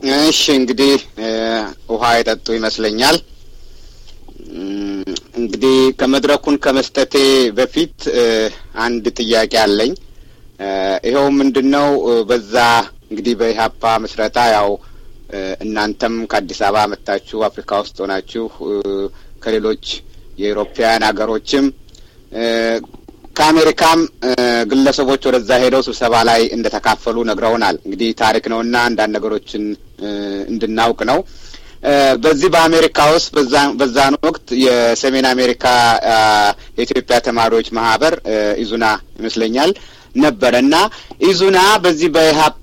እሺ እንግዲህ ውሃ የጠጡ ይመስለኛል። እንግዲህ ከመድረኩን ከመስጠቴ በፊት አንድ ጥያቄ አለኝ። ይኸው ምንድን ነው በዛ እንግዲህ በኢህአፓ ምስረታ ያው እናንተም ከአዲስ አበባ መጥታችሁ አፍሪካ ውስጥ ሆናችሁ ከሌሎች የኢሮፓውያን ሀገሮችም ከአሜሪካም ግለሰቦች ወደዛ ሄደው ስብሰባ ላይ እንደተካፈሉ ነግረውናል። እንግዲህ ታሪክ ነውና አንዳንድ ነገሮችን እንድናውቅ ነው። በዚህ በአሜሪካ ውስጥ በዛን ወቅት የሰሜን አሜሪካ የኢትዮጵያ ተማሪዎች ማህበር ኢዙና ይመስለኛል ነበረ እና ኢዙና በዚህ በኢህአፓ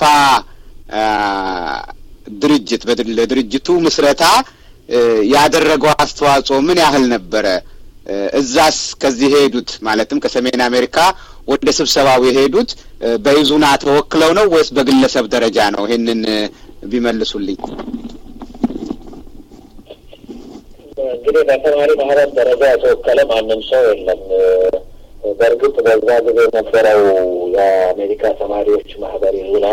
ድርጅት ለድርጅቱ ምስረታ ያደረገው አስተዋጽኦ ምን ያህል ነበረ? እዛስ ከዚህ የሄዱት ማለትም ከሰሜን አሜሪካ ወደ ስብሰባው የሄዱት በኢዙና ተወክለው ነው ወይስ በግለሰብ ደረጃ ነው? ይሄንን ቢመልሱልኝ። እንግዲህ በተማሪ ማህበር ደረጃ የተወከለ ማንም ሰው የለም። በእርግጥ በዛ ጊዜ የነበረው የአሜሪካ ተማሪዎች ማህበር ኢዙና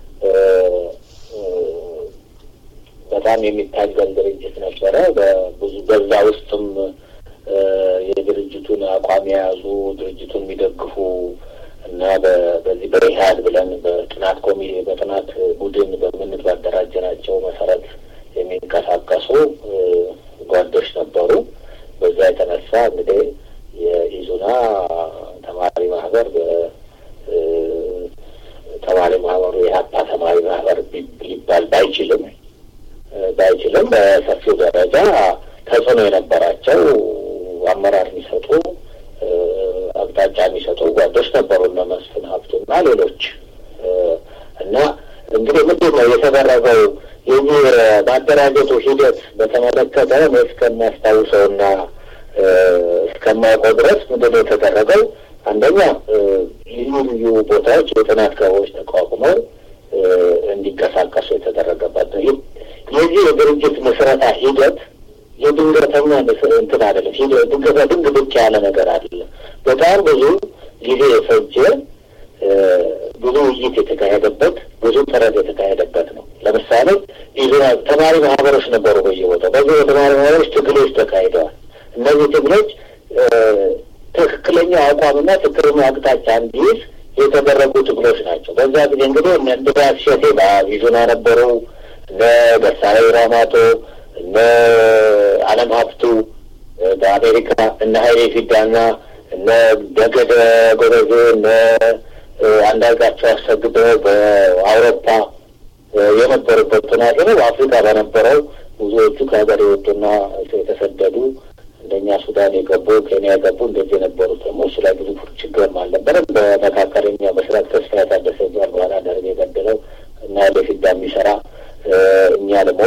በጣም የሚታገል ድርጅት ነበረ። ብዙ በዛ ውስጥም የድርጅቱን አቋም የያዙ ድርጅቱን የሚደግፉ እና በዚህ በኢህአድ ብለን በጥናት ኮሚ በጥናት ቡድን በምንት ባደራጀናቸው መሰረት የሚንቀሳቀሱ ጓዶች ነበሩ። በዛ የተነሳ እንግዲህ የኢዙና ተማሪ ማህበር ተማሪ ማህበሩ የሀፓ ተማሪ ማህበር ሊባል ባይችልም ባይችልም በሰፊው ደረጃ ተጽዕኖ የነበራቸው አመራር የሚሰጡ አቅጣጫ የሚሰጡ ጓዶች ነበሩ እነ መስፍን ሀብቱና ሌሎች እና እንግዲህ ምንድን ነው የተደረገው የዚህ ማደራጀቱ ሂደት በተመለከተ እኔ እስከማስታውሰውና እስከማውቀው ድረስ ምንድን ነው የተደረገው አንደኛ ልዩ ልዩ ቦታዎች የጥናት ክበቦች ተቋቁመው እንዲንቀሳቀሱ የተደረገበት ነው። የዚህ የድርጅት ምስረታ ሂደት የድንገተኛ እንትን አይደለም። ድንገተ ድንግ ብቻ ያለ ነገር አይደለም። በጣም ብዙ ጊዜ የፈጀ ብዙ ውይይት የተካሄደበት ብዙ ጥረት የተካሄደበት ነው። ለምሳሌ ኢዙና ተማሪ ማህበሮች ነበሩ በየቦታው። በዚህ የተማሪ ማህበሮች ትግሎች ተካሂደዋል። እነዚህ ትግሎች ትክክለኛ አቋምና ትክክለኛ አቅጣጫ እንዲይዝ የተደረጉ ትግሎች ናቸው። በዛ ጊዜ እንግዲህ እነ እንድሪያስ እሸቴ በኢዙና ነበሩ። እነ ደሳለኝ ራማቶ፣ እነ አለም ሀብቱ በአሜሪካ፣ እነ ሀይሌ ፊዳና እነ ደገደ ጎበዜ፣ እነ አንዳርጋቸው አሰግደው በአውሮፓ የነበሩበት ጥናት ነው። በአፍሪካ በነበረው ብዙዎቹ ከሀገር የወጡና የተሰደዱ እንደኛ ሱዳን የገቡ ኬንያ የገቡ እንደዚህ የነበሩት ደግሞ እሱ ላይ ብዙ ችግርም አልነበረም። በመካከለኛ ምስራቅ ተስፋ የታደሰ ዛል በኋላ ደርግ የገደለው እና ወደፊት የሚሰራ እኛ ደግሞ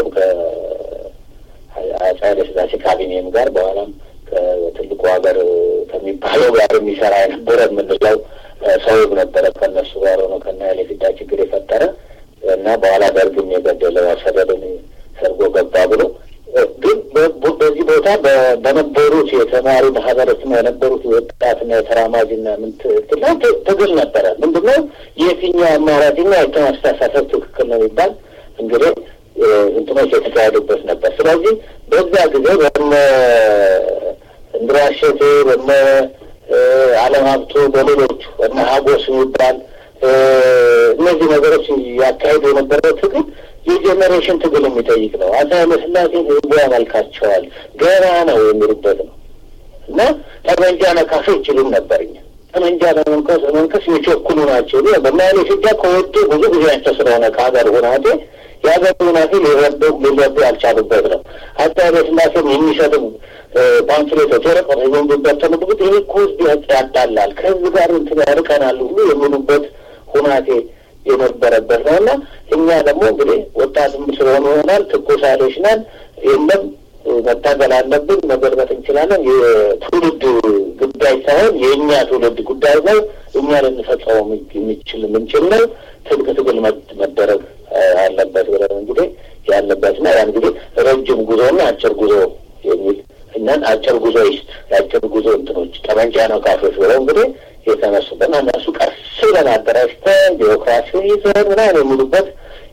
ከአፄ ኃይለሥላሴ ካቢኔም ጋር በኋላም ከትልቁ ሀገር ከሚባለው ጋር የሚሰራ የነበረ የምንለው ሰው ነበረ። ከነሱ ጋር ሆኖ ከና ኃይለፊዳ ችግር የፈጠረ እና በኋላ ደርግም የገደለው አሰደድን ሰርጎ ገባ ብሎ ግን በዚህ ቦታ በነበሩት የተማሪ ማህበረሰብ የነበሩት የወጣትና የተራማጅና ምን ትግል ነበረ። ምንድነው የትኛው አማራጭ ና የትኛው አስተሳሰብ ትክክል ነው የሚባል እንግዲህ እንትኖች የተካሄዱበት ነበር። ስለዚህ በዛ ጊዜ በነ እንድሪያስ እሸቴ በነ አለም ሀብቱ በሌሎቹ በነ ሀጎስ የሚባል እነዚህ ነገሮች ያካሄዱ የነበረው ትግል የጄኔሬሽን ትግል የሚጠይቅ ነው። አፄ ኃይለሥላሴ ህዝቡ ያመልካቸዋል ገና ነው የሚሉበት ነው እና ጠመንጃ ነካሾ ይችሉም ነበር። እኛ ጠመንጃ ለመንከስ መንከስ የቸኩሉ ናቸው። በማያሌ ፊዳ ከወጡ ብዙ ጊዜያቸው ስለሆነ ከሀገር ሁናቴ የሀገር ሁናቴ ሊረዱ ሊረዱ ያልቻሉበት ነው። አፄ ኃይለሥላሴም የሚሰጡ ፓምፍሌቶች ወረቀት የሚበተኑበት ይህ እኮ ህዝብ ያጣላል፣ ከህዝብ ጋር እንትን ያርቀናል ሁሉ የሚሉበት ሁናቴ የነበረበት ነው እና እኛ ደግሞ እንግዲህ ወጣትም ስለሆነ ይሆናል ትኩስ ኃይሎች ነን። የለም መታገል አለብን፣ መገልበጥ እንችላለን። የትውልድ ጉዳይ ሳይሆን የእኛ ትውልድ ጉዳይ ነው። እኛ ልንፈጸመው የሚችል የምንችል ነው። ትልቅ ትግል መደረግ አለበት ብለን እንግዲህ ያለበትና ያ እንግዲህ ረጅም ጉዞና አጭር ጉዞ የሚል እኛን አጭር ጉዞ ይስጥ የአጭር ጉዞ እንትኖች ጠመንጃ ነካሾች ብለው እንግዲህ የተነሱበት እነሱ ቀስ ብለን አደራጅተን ቢሮክራሲ ይዘን ምናምን የሚሉበት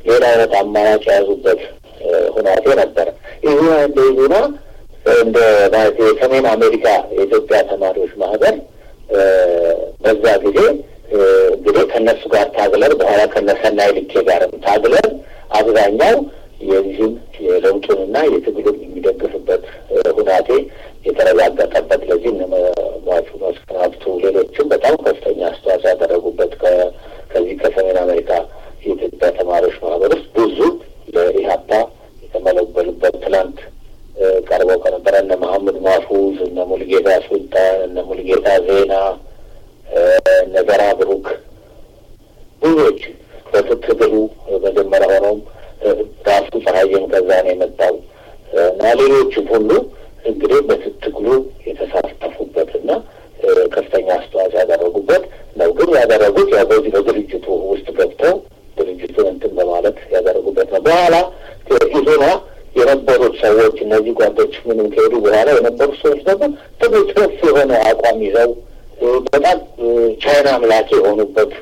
ሌላ አይነት አማራጭ የያዙበት ሁናቴ ነበረ። ይህ እንደ ዙና እንደ ማለት የሰሜን አሜሪካ የኢትዮጵያ ተማሪዎች ማህበር በዛ ጊዜ እንግዲህ ከእነሱ ጋር ታግለን በኋላ ከነሰናይ ልኬ ጋርም ታግለን አብዛኛው የዚህም የለውጡንና የትግሉን የሚደግፍበት ሁናቴ የተረጋገጠበት ለዚህ ሟቹ መስከናፍቱ ሌሎችም በጣም ከፍተኛ አስተዋጽኦ ያደረጉበት ከዚህ ከሰሜን አሜሪካ የኢትዮጵያ ተማሪዎች ማህበር ውስጥ ብዙ ለኢህአፓ የተመለበሉበት ትላንት ቀርበው ከነበረ እነ መሐመድ ማፉዝ፣ እነ ሙልጌታ ሱልጣን፣ እነ ሙልጌታ ዜና፣ እነ ዘራ ብሩክ ብዙዎች በትግሉ መጀመሪያ ሆነውም ራሱ ፀሐይም ከዛ ነው የመጣው እና ሌሎችም ሁሉ እንግዲህ በትግሉ የተሳተፉበትና ከፍተኛ አስተዋጽኦ ያደረጉበት ነው። ግን ያደረጉት ያው በዚህ በድርጅቱ ውስጥ ገብተው ድርጅቱን እንትን በማለት ያደረጉበት ነው። በኋላ ኢዞና የነበሩት ሰዎች እነዚህ ጓዶች ምንም ከሄዱ በኋላ የነበሩት ሰዎች ደግሞ ትግል ከፍ የሆነ አቋም ይዘው በጣም ቻይና አምላኪ የሆኑበት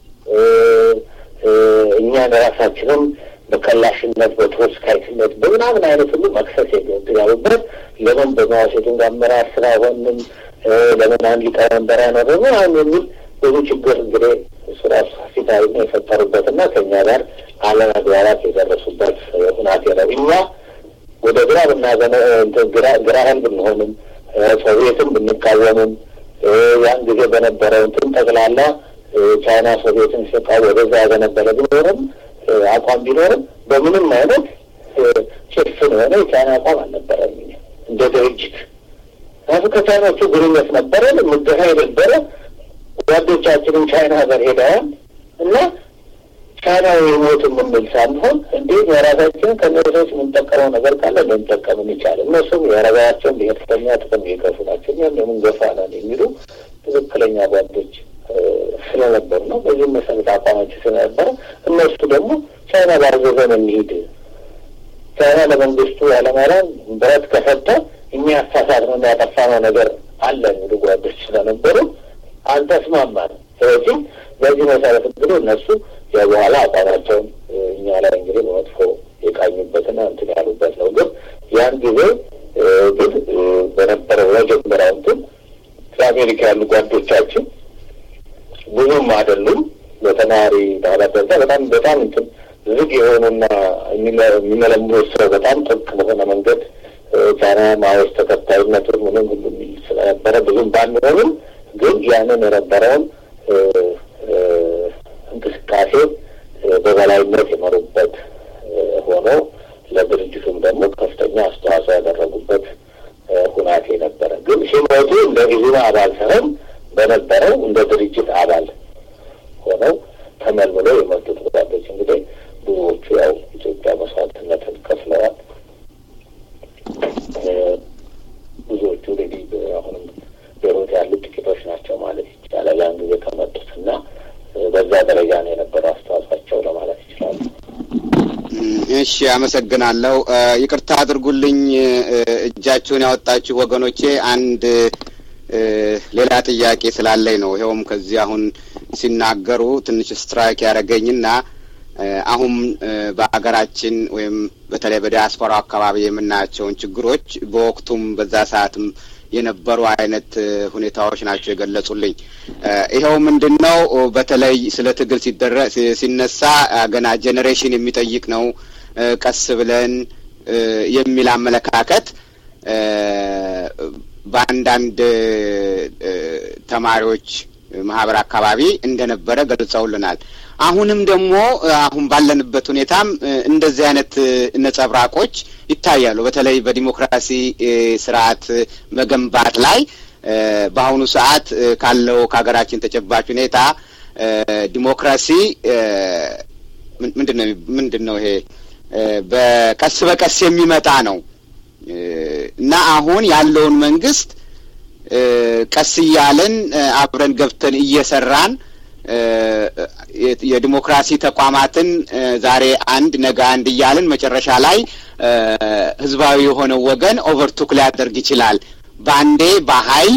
እኛን ራሳችንም በከላሽነት በትሮስካይትነት በምናምን አይነት ሁሉ መክሰስ ያሉበት ለምን በማዋ ሴቱን አመራር ስራ ሆንም ለምን አንድ ሊቀመንበር ያኖረ ምናምን የሚል ብዙ ችግር እንግዲህ እሱ ራሱ ፊታዊ የፈጠሩበትና ከእኛ ጋር አለመግባባት የደረሱበት ሁናቴ ነው። እኛ ወደ ግራ ብናዘነ ግራ ኃይል ብንሆንም ሶቪየትም ብንቃወምም ያን ጊዜ በነበረው እንትን ጠቅላላ ቻይና ሶቪየትን ሲቃ ወደዛ ያዘነበለ ቢኖርም አቋም ቢኖርም በምንም አይነት ጭፍን የሆነ የቻይና አቋም አልነበረም። እንደ ድርጅት ራሱ ከቻይናዎቹ ግንኙነት ነበረ፣ ምድሀ የነበረ ጓዶቻችንም ቻይና ሀገር ሄደዋል እና ቻይና የሞት የምንል ሳንሆን እንዴት የራሳችን ከነሰዎች የምንጠቀመው ነገር ካለ ልንጠቀም እንቻል። እነሱም የራሳቸውን ብሔርተኛ ጥቅም የገፉ ናቸው፣ እኛም የምንገፋ ነን የሚሉ ትክክለኛ ጓዶች ስለነበሩ ነው። በዚህም መሰረት አቋማቸው ስለነበረ እነሱ ደግሞ ቻይና ባዘዘን እንሂድ፣ ቻይና ለመንግስቱ ኃይለማርያም ብረት ከሰጠ እኛ ያሳሳትነው ያጠፋነው ነገር አለ የሚሉ ጓዶች ስለነበሩ አልተስማማንም። ስለዚህ በዚህ መሰረት እንግዲህ እነሱ የበኋላ አቋማቸውን እኛ ላይ እንግዲህ በመጥፎ የቃኙበትና እንትን ያሉበት ነው። ግን ያን ጊዜ ግን በነበረው መጀመሪያው እንትን ከአሜሪካ ያሉ ጓዶቻችን ብዙም አይደሉም። በተማሪ ባህላት ደረጃ በጣም በጣም እንትን ዝግ የሆኑና የሚመለምሉ ሰው በጣም ጥብቅ በሆነ መንገድ ቻይና ማወስ ተከታይነቱን ምንም ሁሉ የሚል ስለነበረ ብዙም ባንሆንም ግን ያንን የነበረውን እንቅስቃሴ በበላይነት የመሩበት ሆኖ ለድርጅቱም ደግሞ ከፍተኛ አስተዋጽኦ ያደረጉበት ሁናቴ ነበረ። ግን ሲሞቱ እንደ ኢዙና አባል ሳይሆን በነበረው እንደ ድርጅት አባል ሆነው ተመልምለው የመጡት ጓዶች እንግዲህ ብዙዎቹ ያው ኢትዮጵያ መስዋዕትነትን ከፍለዋል። ብዙዎቹ እንግዲህ አሁንም በሕይወት ያሉት ጥቂቶች ናቸው ማለት ይቻላል። ያን ጊዜ ከመጡት እና በዛ ደረጃ ነው የነበረው አስተዋጽኦቸው ለማለት ይችላሉ። እሺ፣ አመሰግናለሁ። ይቅርታ አድርጉልኝ እጃችሁን ያወጣችሁ ወገኖቼ፣ አንድ ሌላ ጥያቄ ስላለኝ ነው። ይኸውም ከዚህ አሁን ሲናገሩ ትንሽ ስትራይክ ያደረገኝና አሁን በሀገራችን ወይም በተለይ በዲያስፖራው አካባቢ የምናያቸውን ችግሮች በወቅቱም በዛ ሰዓትም የነበሩ አይነት ሁኔታዎች ናቸው የገለጹልኝ። ይኸው ምንድን ነው በተለይ ስለ ትግል ሲደረ ሲነሳ ገና ጄኔሬሽን የሚጠይቅ ነው፣ ቀስ ብለን የሚል አመለካከት በአንዳንድ ተማሪዎች ማህበር አካባቢ እንደነበረ ገልጸውልናል። አሁንም ደግሞ አሁን ባለንበት ሁኔታም እንደዚህ አይነት ነጸብራቆች ይታያሉ። በተለይ በዲሞክራሲ ስርዓት መገንባት ላይ በአሁኑ ሰዓት ካለው ከሀገራችን ተጨባጭ ሁኔታ ዲሞክራሲ ምንድን ነው ምንድን ነው ይሄ በቀስ በቀስ የሚመጣ ነው እና አሁን ያለውን መንግስት ቀስ እያለን አብረን ገብተን እየሰራን የዲሞክራሲ ተቋማትን ዛሬ አንድ ነገ አንድ እያልን መጨረሻ ላይ ህዝባዊ የሆነው ወገን ኦቨርቱክ ሊያደርግ ይችላል። በአንዴ በኃይል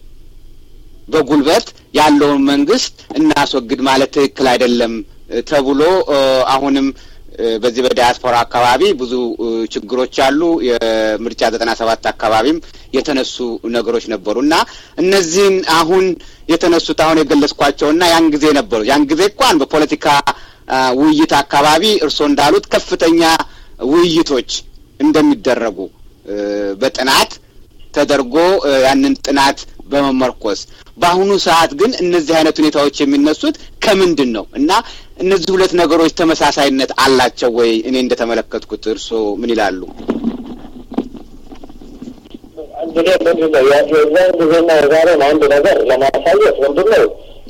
በጉልበት ያለውን መንግስት እናስወግድ ማለት ትክክል አይደለም ተብሎ አሁንም በዚህ በዲያስፖራ አካባቢ ብዙ ችግሮች አሉ። የምርጫ ዘጠና ሰባት አካባቢም የተነሱ ነገሮች ነበሩ እና እነዚህን አሁን የተነሱት አሁን የገለጽኳቸውና ያን ጊዜ ነበሩ። ያን ጊዜ እንኳን በፖለቲካ ውይይት አካባቢ እርስዎ እንዳሉት ከፍተኛ ውይይቶች እንደሚደረጉ በጥናት ተደርጎ ያንን ጥናት በመመርኮዝ በአሁኑ ሰዓት ግን እነዚህ አይነት ሁኔታዎች የሚነሱት ከምንድን ነው እና እነዚህ ሁለት ነገሮች ተመሳሳይነት አላቸው ወይ? እኔ እንደተመለከትኩት እርስዎ ምን ይላሉ? እንግዲህ ምንድን ነው የዛን ጊዜና የዛሬን አንድ ነገር ለማሳየት ምንድን ነው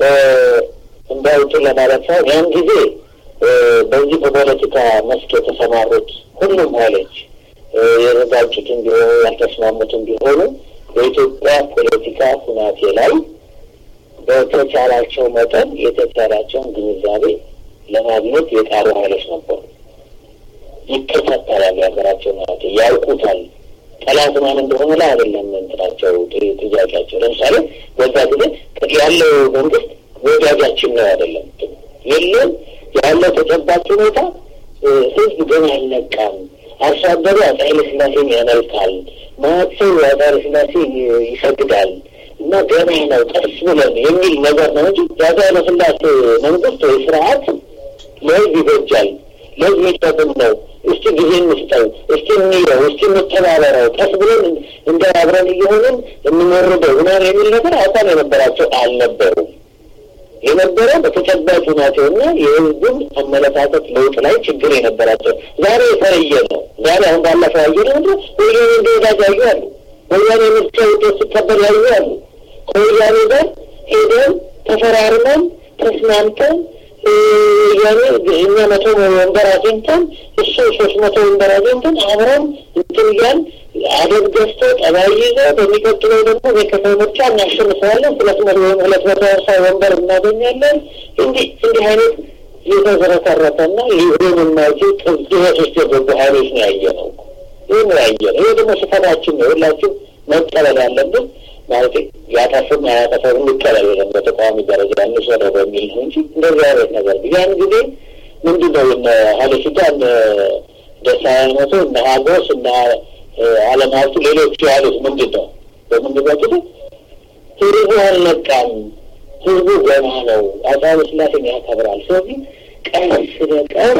እንዳውጭ ለማለት ሳይሆን ያን ጊዜ በዚህ በፖለቲካ መስክ የተሰማሩት ሁሉም ኃይሎች የተጋጩትን ቢሆኑ ያልተስማሙትን ቢሆኑ በኢትዮጵያ ፖለቲካ ሁናቴ ላይ በተቻላቸው መጠን የተቻላቸውን ግንዛቤ ለማግኘት የጣሩ ኃይሎች ነበሩ። ይከታተላል፣ የሀገራቸውን ሁናቴ ያውቁታል። ጠላት ማን እንደሆነ ላይ አይደለም እንትናቸው ጥያቄያቸው። ለምሳሌ በዛ ጊዜ ያለው መንግስት ወዳጃችን ነው አይደለም የለም ያለው ተጨባጭ ሁኔታ ህዝብ ገና አልነቃም። አርሶ አደሩ አፄ ኃይለ ሥላሴን ያመልካል፣ ማዕሰው አፄ ኃይለ ሥላሴ ይሰግዳል እና ገና ነው ቀስ ብለን የሚል ነገር ነው እንጂ የአፄ ኃይለ ሥላሴ መንግስት ወይ ስርዓት ለህዝብ ይበጃል፣ ለህዝብ የሚጠቅም ነው። እስቲ ጊዜ እንስጠው፣ እስቲ እንየው፣ እስቲ እንተባበረው፣ ቀስ ብለን እንደ አብረን እየሆንን እንመርደው ምናምን የሚል ነገር አቋም የነበራቸው አልነበሩም። የነበረው በተጨባጭ ሁናቴውና የህዝቡን አመለካከት ለውጥ ላይ ችግር የነበራቸው ዛሬ የተለየ ነው። ዛሬ አሁን ባለፈው ያየ ነው ወያኔ እንደ ወዳጅ ያዩ አሉ። ወያኔ ምርጫ ውጤት ሲቀበል ያዩ አሉ። ከወያኔ ጋር ሄደን ተፈራርመን ተስማምተን ወያኔ እኛ መቶ ወንበር አግኝተን እሱ ሶስት መቶ ወንበር አግኝተን አብረን እንትን እያልን አደብ ገዝቶ ጠባይ ይዞ በሚቀጥለው ደግሞ የከተማ ምርጫ እናሸንፈዋለን፣ ሁለት መቶ ሁለት መቶ ሀምሳ ወንበር እናገኛለን። እንዲህ እንዲህ አይነት የተዝረከረከና ሊሆን የማይችል ቅዝበት ውስጥ የገቡ ሀይሎች ነው ያየ ነው። ይህ ነው ያየ ነው። ይህ ደግሞ ስህተታችን ነው። ሁላችን መቀበል ያለብን ማለት ያጠፉም አያጠፉም እንቀበል የለም በተቃዋሚ ደረጃ እንውሰደው በሚል ነው እንጂ እንደዚህ አይነት ነገር ያን ጊዜ ምንድን ነው እነ ሀይለፊዳ እነ ደሳለኝ ሞቶ እነ ሀጎስ እነ አለም ሀብቱ ሌሎቹ ያሉት ምንድን ነው? በምንድን ነው እንግዲህ ህዝቡ አልነቃም፣ ህዝቡ ገና ነው፣ አፄ ኃይለ ሥላሴን ያከብራል። ስለዚህ ቀስ በቀስ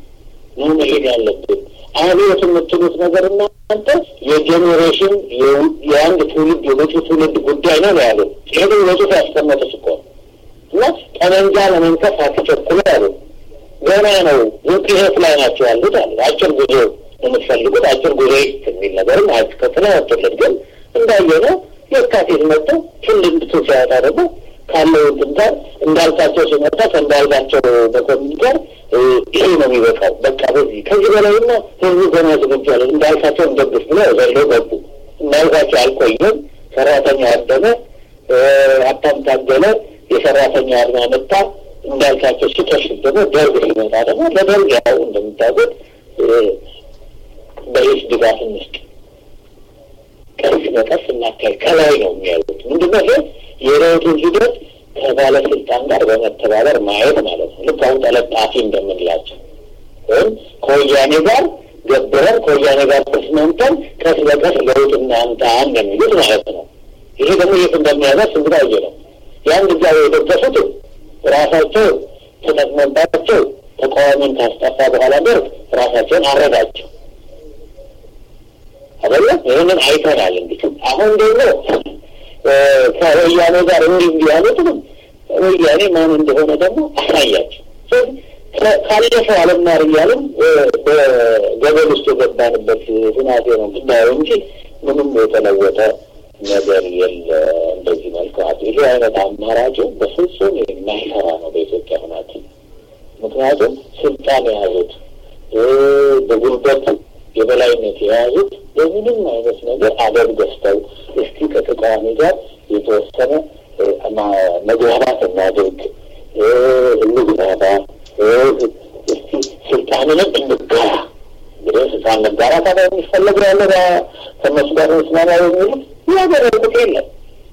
ነው መሄድ ያለብን። አብዮት የምትሉት ነገር እናንተ የጄኔሬሽን የአንድ ትውልድ የመጪ ትውልድ ጉዳይ ነው ያሉ ይሄ በጽሁፍ ያስቀመጡት እኮ እና ጠመንጃ ለመንከፍ አትቸኩሉ ያሉ ገና ነው ውጤት ላይ ናቸው ያሉት አሉ። አጭር ጉዞ የምትፈልጉት አጭር ጉዞ የሚል ነገርም አስከትለ ወጥልን ግን እንዳየነው የካቲት መጥቶ ትውልድ ቱ ሲያወጣ ደግሞ ካለው እንትን ጋር እንዳልካቸው ሲመጣ ከእንዳልካቸው መኮንን ጋር ይሄ ነው የሚበቃው። በቃ በዚህ ከዚህ በላይና ህዝቡ ገና ዝግጁ አለ እንዳልካቸው እንደግፍ ብለው ዘለው ገቡ። እንዳልካቸው አልቆየም። ሰራተኛ አደመ፣ ሀብታም ታገለ፣ የሰራተኛ አድማ መጣ። እንዳልካቸው ሲከሽፍ ደግሞ ደርግ ሲመጣ ደግሞ ለደርግ ያው እንደምታውቁት በሂስ ድጋፍ እንስጥ ቀስ በቀስ እናካሄድ ከላይ ነው የሚያዩት። ምንድነው ይሄ የለውጡን ሂደት ከባለስልጣን ጋር በመተባበር ማየት ማለት ነው። ልክ አሁን ተለጣፊ እንደምንላቸው ወይም ከወያኔ ጋር ገብረን ከወያኔ ጋር ተስማምተን ቀስ በቀስ ለውጥ እናምጣ እንደሚሉት ማለት ነው። ይሄ ደግሞ የት እንደሚያደርስ እንግዲህ አየ ነው። ያን ጊዜ የደገፉትም ራሳቸው ተጠቅመባቸው ተቃዋሚን ካስጠፋ በኋላ ደርግ ራሳቸውን አረጋቸው አይደለም። ይህንን አይተናል። እንግዲህ አሁን ደግሞ ከወያኔ ጋር እንዲህ እንዲህ ያሉትም ወያኔ ማን እንደሆነ ደግሞ አሳያቸው። ካለፈው አለማር እያልን በገበል ውስጥ የገባንበት ሁናቴ ነው ብናየው እንጂ ምንም የተለወጠ ነገር የለ። እንደዚህ መልክዋት ይሄ አይነት አማራጭ በፍጹም የማይሰራ ነው በኢትዮጵያ ሁናቴ። ምክንያቱም ስልጣን የያዙት በጉልበት የበላይነት የያዙት በምንም አይነት ነገር አደብ ገዝተው እስቲ ከተቃዋሚ ጋር የተወሰነ መግባባት እናድርግ፣ እንግባባ፣ እስቲ ስልጣንንም እንጋራ። እንግዲህ ስልጣን መጋራ ታዲያ የሚፈለግ ያለ ከነሱ ጋር መስማማ የሚሉት ያደረጉት የለም።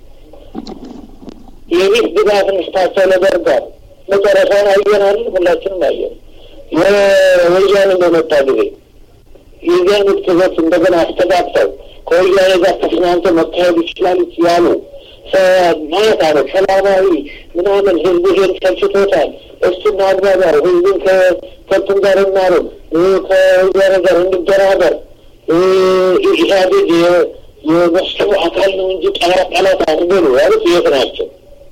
የሂስ ድጋፍ እንስታቸው ለደርጋል መጨረሻውን አየናል፣ ሁላችንም አየን። ወያኔ በመጣ ጊዜ የዚያን ክዘት እንደገና አስተጋብተው ከወያኔ ጋር ተስማምተው መካሄድ ይችላል ያሉ ማለት አለ ሰላማዊ ምናምን ህዝቡ ይሄን ሰልችቶታል። እሱ ማግባባው ህዝቡን ከከንቱን ጋር እናሩን ከወያኔ ጋር እንደራደር ኢህአዴግ የመስሉ አካል ነው እንጂ ጠላት ጠላት አትበሉ ያሉት የት ናቸው?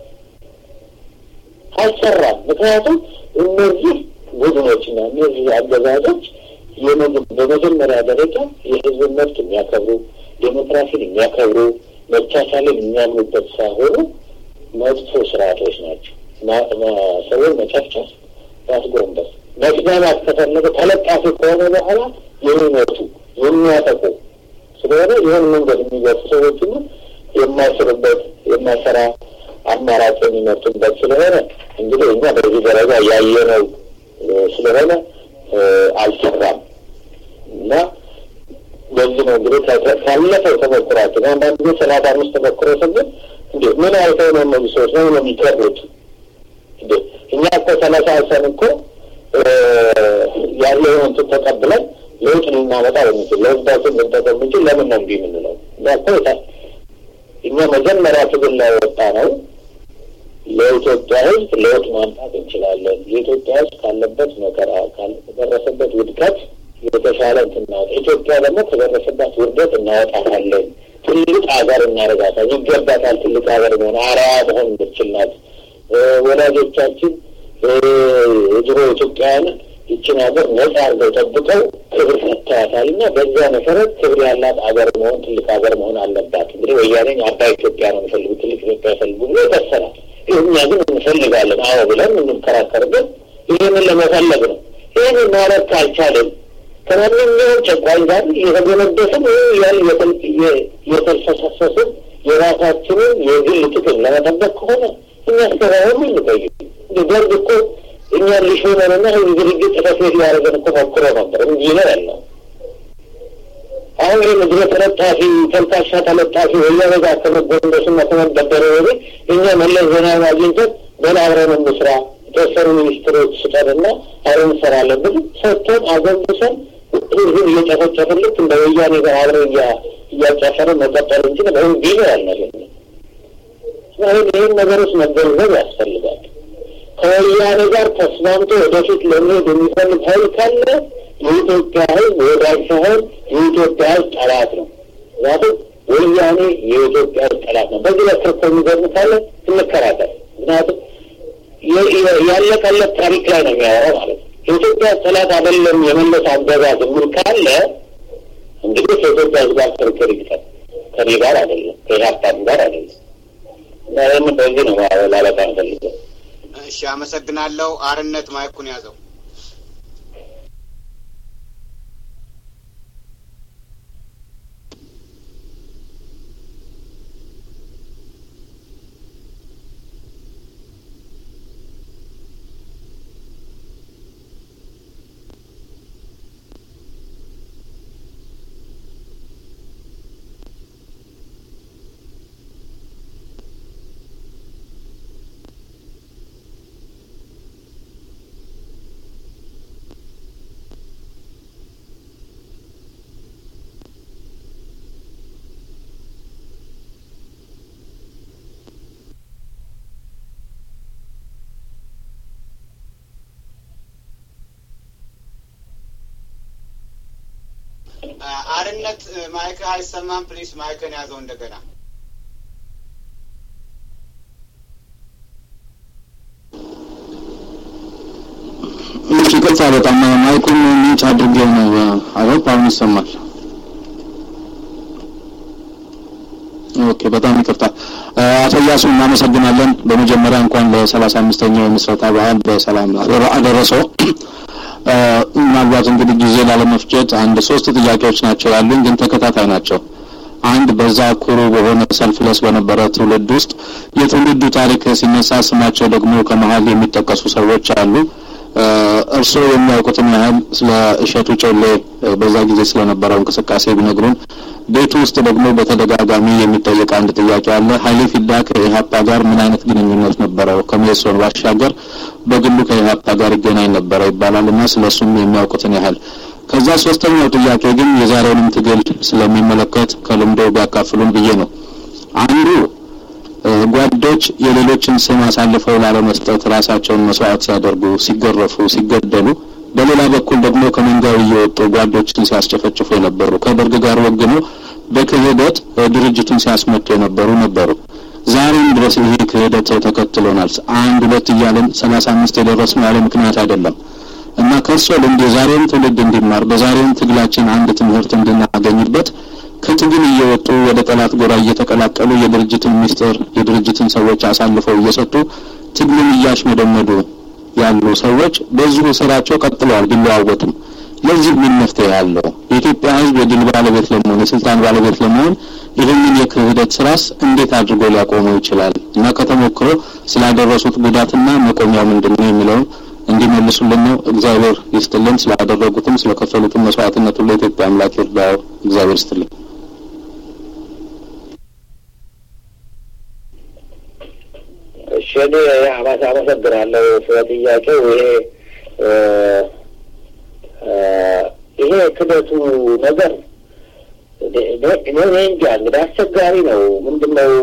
አልሰራም። ምክንያቱም እነዚህ ቡድኖችና እነዚህ አገዛዞች በመጀመሪያ ደረጃ የህዝብን መብት የሚያከብሩ ዴሞክራሲን የሚያከብሩ መቻቻልን የሚያምኑበት ሳይሆኑ መጥፎ ስርዓቶች ናቸው። ሰውን መጨፍጨፍ፣ ማስጎንበስ፣ መስማማት ከፈለገ ተለጣፊ ከሆነ በኋላ የሚመቱ የሚያጠቁ ስለሆነ ይህን መንገድ የሚገፉ ሰዎች ሁሉ የማይስሩበት የማይሰራ አማራጭ የሚመርጡበት ስለሆነ እንግዲህ እኛ በዚህ ደረጃ ያየነው ስለሆነ አልሰራም እና በዚህ ነው እንግዲህ ካለፈው ተሞክሯችን አንዳንድ ጊዜ ሰላሳ አምስት ተሞክሮ ስንል እንዴ ምን አይተው ነው እነዚህ ሰዎች ነው የሚቀሩት? እንዴ እኛ እኮ ሰላሳ አልሰን እኮ ያለውን እንትን ተቀብለን ለውጥ ልናመጣ በምንችል ለህዝባችን ልንጠቀም ምንችል ለምን ነው እንዲህ የምንለው? እና እኮ እኛ መጀመሪያ ትግል ላይ ወጣ ነው ለኢትዮጵያ ህዝብ ለውጥ ማምጣት እንችላለን። የኢትዮጵያ ህዝብ ካለበት መከራ ከደረሰበት ውድቀት የተሻለ እንትናወጣ ኢትዮጵያ ደግሞ ከደረሰባት ውርደት እናወጣታለን። ትልቅ ሀገር እናደርጋታል። ይገባታል። ትልቅ ሀገር መሆን አርአያ መሆን የምትችል ናት። ወላጆቻችን የድሮ ኢትዮጵያውያንን ይችን ሀገር ነጻ አድርገው ጠብቀው ክብር ሰጥተዋታል እና በዚያ መሰረት ክብር ያላት ሀገር መሆን ትልቅ ሀገር መሆን አለባት። እንግዲህ ወያኔ አባይ ኢትዮጵያ ነው የሚፈልጉ ትልቅ ኢትዮጵያ ይፈልጉ ብሎ ይወሰናል። እኛ ግን እንፈልጋለን አዎ ብለን የምንከራከርበት ይህንን ለመፈለግ ነው። ይህንን ማለት ካልቻለን ከማንኛውም ጨቋኝ ጋር የተገነደስን ያን የተልፈሰፈስን የራሳችንን የግል ጥቅም ለመጠበቅ ከሆነ እኛ እስከባሁን እንቆይ። ደርግ እኮ እኛን ሊሾመንና ህዝብ ድርጅት ጽሕፈት ቤት ሊያደርገን እኮ ሞክሮ ነበር እንጂ ነው ያለው። አሁን ይህ ምድረ ተለጣፊ ተልካሻ ተለጣፊ ወያኔ ጋር ከመጎንደስና ከመደበረ ወዲህ እኛ መለስ ዜናዊን አግኝተን በል አብረን እንስራ የተወሰኑ ሚኒስትሮች ስጠንና አብረን እንሰራለን ብል ሰጥተን አጎንብሰን ህዝብን እየጨፈጨፍን ልክ እንደ ወያኔ ጋር አብረን እያጨፈርን መቀጠል እንችል ወይም ቢኖ ያልነገኝ አሁን ይህን ነገሮች መገንዘብ ያስፈልጋል። ከወያኔ ጋር ተስማምቶ ወደፊት ለመሄድ የሚፈልግ ኃይል ካለ የኢትዮጵያ ህዝብ ወዳጅ ሳይሆን የኢትዮጵያ ህዝብ ጠላት ነው። ምክንያቱም ወያኔ የኢትዮጵያ ህዝብ ጠላት ነው። በዚህ ላይ ክርክር የሚገርም ካለ እንከራከር። ምክንያቱም ያለቀለት ታሪክ ላይ ነው የሚያወራው ማለት ነው። የኢትዮጵያ ጠላት አይደለም የመለስ አገዛዝ የሚል ካለ እንግዲህ ከኢትዮጵያ ህዝብ ጋር ክርክር ይግጠም። ከኔ ጋር አይደለም፣ ከኢህአፓም ጋር አይደለም። እና ይህን በዚህ ነው ላለቃ እንፈልገው። እሺ፣ አመሰግናለሁ። አርነት ማይኩን ያዘው። አርነት ማይክ አይሰማም። ፕሊስ ማይክን ያዘው እንደገና። እሺ፣ ይቅርታ በጣም ማይኩን ምንጭ አድርጌው ነው። አሮፕ አሁን ይሰማል። ኦኬ፣ በጣም ይቅርታ አቶ እያሱ እናመሰግናለን። በመጀመሪያ እንኳን ለሰላሳ አምስተኛው የምስረታ በዓል በሰላም አደረሰው። ምናልባት እንግዲህ ጊዜ ላለመፍጀት አንድ ሶስት ጥያቄዎች ናቸው ያሉኝ፣ ግን ተከታታይ ናቸው። አንድ በዛ ኩሩ በሆነ ሰልፍለስ በነበረ ትውልድ ውስጥ የትውልዱ ታሪክ ሲነሳ ስማቸው ደግሞ ከመሀል የሚጠቀሱ ሰዎች አሉ። እርስዎ የሚያውቁትን ያህል ስለ እሸቱ ጮሌ በዛ ጊዜ ስለነበረው እንቅስቃሴ ቢነግሩን ቤቱ ውስጥ ደግሞ በተደጋጋሚ የሚጠየቅ አንድ ጥያቄ አለ። ኃይሌ ፊዳ ከኢህአፓ ጋር ምን አይነት ግንኙነት ነበረው? ከሜሶን ባሻገር በግሉ ከኢህአፓ ጋር ይገናኝ ነበረ ይባላል እና ስለሱም የሚያውቁትን ያህል ከዛ ሶስተኛው ጥያቄ ግን የዛሬውንም ትግል ስለሚመለከት ከልምዶ ቢያካፍሉን ብዬ ነው። አንዱ ጓዶች የሌሎችን ስም አሳልፈው ላለመስጠት ራሳቸውን መስዋዕት ሲያደርጉ፣ ሲገረፉ፣ ሲገደሉ፣ በሌላ በኩል ደግሞ ከመንጋው እየወጡ ጓዶችን ሲያስጨፈጭፉ የነበሩ ከደርግ ጋር ወግኖ በክህደት ድርጅቱን ሲያስመጡ የነበሩ ነበሩ። ዛሬም ድረስ ይሄ ክህደት ተከትሎናል። አንድ ሁለት እያለን ሰላሳ አምስት የደረስነው ያለ ምክንያት አይደለም እና ከእርሶ ልምድ የዛሬውን ትውልድ እንዲማር በዛሬውን ትግላችን አንድ ትምህርት እንድናገኝበት ከትግል እየወጡ ወደ ጠላት ጎራ እየተቀላቀሉ የድርጅትን ምስጢር የድርጅትን ሰዎች አሳልፈው እየሰጡ ትግልን እያሽመደመዱ ያሉ ሰዎች በዚሁ ስራቸው ቀጥለዋል ቢለዋወጡም። ለዚህ ምን መፍትሄ ያለው? የኢትዮጵያ ሕዝብ የድል ባለቤት ለመሆን የስልጣን ባለቤት ለመሆን ይህንን የክህደት ስራስ እንዴት አድርጎ ሊያቆመው ይችላል? እና ከተሞክሮ ስላደረሱት ጉዳትና መቆሚያው ምንድን ነው የሚለውን እንዲመልሱልን ነው። እግዚአብሔር ይስጥልን። ስላደረጉትም ስለከፈሉትም መስዋዕትነት ሁሉ የኢትዮጵያ አምላክ ይርዳው። እግዚአብሔር ይስጥልን። እሺ እኔ አባስ አመሰግናለሁ ስለ ጥያቄው። ይሄ ይሄ ክደቱ ነገር እኔ እንጃ እንግዲህ አስቸጋሪ ነው። ምንድን ነው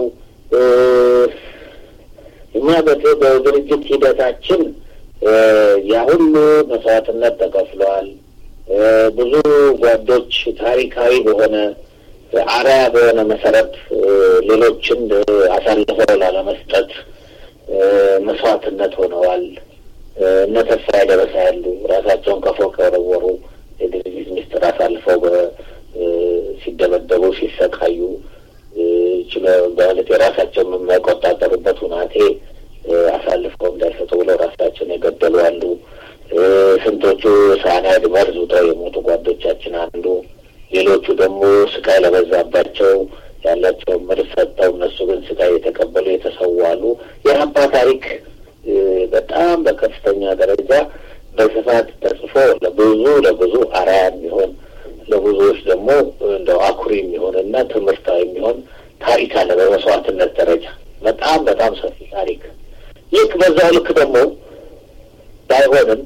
እኛ በድርጅት ሂደታችን ያ ሁሉ መስዋዕትነት ተከፍሏል። ብዙ ጓዶች ታሪካዊ በሆነ አርአያ በሆነ መሰረት ሌሎችን አሳልፈው ላለመስጠት መስዋዕትነት ሆነዋል። እነ ተስፋዬ ደረሰ ያሉ ራሳቸውን ከፎቅ የወረወሩ የድርጅት ሚስጥር አሳልፈው ሲደበደቡ፣ ሲሰቃዩ ማለት የራሳቸውን የማይቆጣጠሩበት ሁናቴ አሳልፈው እንዳይሰጡ ብለው ራሳቸውን የገደሉ አሉ። ስንቶቹ ሳናይድ መርዝ ውጠው የሞቱ ጓዶቻችን አንዱ፣ ሌሎቹ ደግሞ ስቃይ ለበዛባቸው ያላቸውን መርዝ ሰጠው እነሱ ግን ስቃይ የተቀበሉ የተሰዉ አሉ። የአባ ታሪክ በጣም በከፍተኛ ደረጃ በስፋት ተጽፎ ለብዙ ለብዙ አርአያ የሚሆን ለብዙዎች ደግሞ እንደው አኩሪ የሚሆን እና ትምህርታዊ የሚሆን ታሪክ አለ። በመስዋዕትነት ደረጃ በጣም በጣም ሰፊ ታሪክ ይህ በዛው ልክ ደግሞ ባይሆንም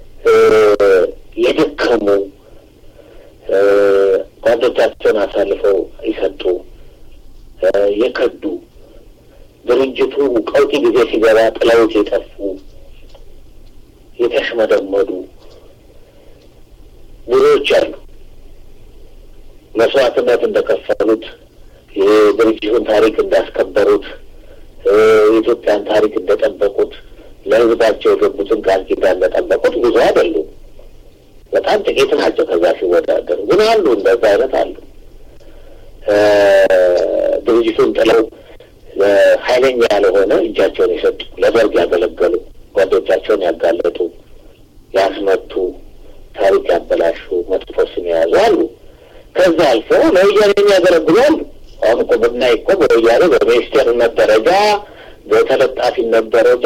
የደከሙ ጓዶቻቸውን አሳልፈው ይሰጡ የከዱ ድርጅቱ ቀውጢ ጊዜ ሲገባ ጥለውት የጠፉ የተሽመደመዱ ብዙዎች አሉ። መስዋዕትነት እንደከፈሉት የድርጅቱን ታሪክ እንዳስከበሩት የኢትዮጵያን ታሪክ እንደጠበቁት ለሕዝባቸው የገቡትን ቃል ኪዳን እንደጠበቁት ብዙ አይደሉም። በጣም ጥቂት ናቸው። ከዛ ሲወዳደሩ ግን አሉ፣ እንደዛ አይነት አሉ። ድርጅቱን ጥለው ኃይለኛ ያልሆነ እጃቸውን የሰጡ ለደርግ ያገለገሉ ጓዶቻቸውን ያጋለጡ፣ ያስመቱ፣ ታሪክ ያበላሹ፣ መጥፎ ስም የያዙ አሉ። ከዛ አልፎ ለወያኔ የሚያገለግሉ አሉ። አሁን እኮ ብናይ እኮ በወያኔ በሚኒስቴርነት ደረጃ በተለጣፊነት ደረጃ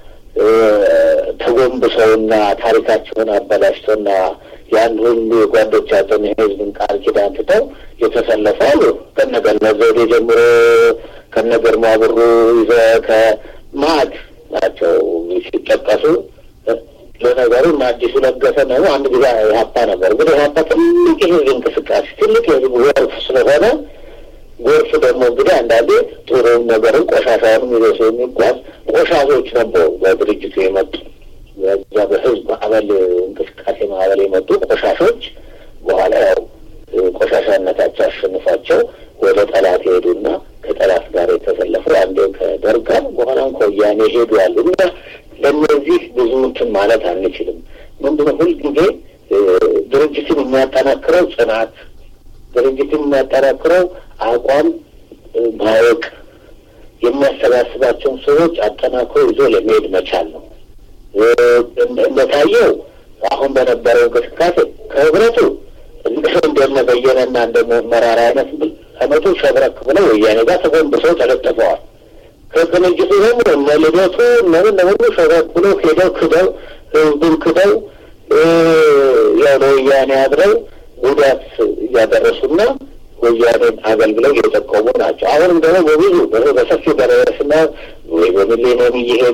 ተጎንብሰውና ታሪካቸውን አበላሽተውና ያን ሁሉ የጓዶቻቸውን የህዝብን ቃል ኪዳን ትተው የተሰለፉ አሉ። ከነገነት ዘውዴ ጀምሮ ከነ ግርማ ብሩ ይዘ ከማዕድ ናቸው ሲጠቀሱ። ለነገሩ እና አዲሱ ለገሰ ነው አንድ ጊዜ ኢህአፓ ነበር። ግን ኢህአፓ ትልቅ የህዝብ እንቅስቃሴ ትልቅ የህዝብ ጎርፍ ስለሆነ ጎርፍ ደግሞ እንግዲህ አንዳንዴ ጥሩም ነገርን ቆሻሻውንም ይዞ የሚጓዝ ቆሻሾች ነበሩ በድርጅቱ የመጡ በዛ በህዝብ ማዕበል እንቅስቃሴ ማዕበል የመጡ ቆሻሾች በኋላ ያው ቆሻሻነታቸው አሸንፏቸው ወደ ጠላት የሄዱና ከጠላት ጋር የተሰለፉ አንዴ ከደርግ ጋር በኋላም ከወያኔ ሄዱ ያሉ እና ለእነዚህ ብዙ እንትን ማለት አንችልም። ምንድነው ሁልጊዜ ድርጅትን የሚያጠናክረው ጽናት፣ ድርጅትን የሚያጠናክረው አቋም ማወቅ፣ የሚያሰባስባቸውን ሰዎች አጠናክሮ ይዞ ለመሄድ መቻል ነው። እንደታየው አሁን በነበረው እንቅስቃሴ ከህብረቱ እንደነ በየነና እንደነ መራራ አይነት አመቱ ሸብረክ ብለው ወያኔ ጋር ተጎንብሰው ተለጥፈዋል። ከቅንጅቱ ደግሞ እነ ልደቱ እነምን ለሁሉ ሸብረክ ብለው ሄደው ክደው ህዝቡን ክደው ያው ለወያኔ አድረው ጉዳት እያደረሱና ወያኔን አገልግለው እየጠቀሙ ናቸው። አሁንም ደግሞ በብዙ በሰፊው ደረስና ወይ በሚሊኒየም እየሄዱ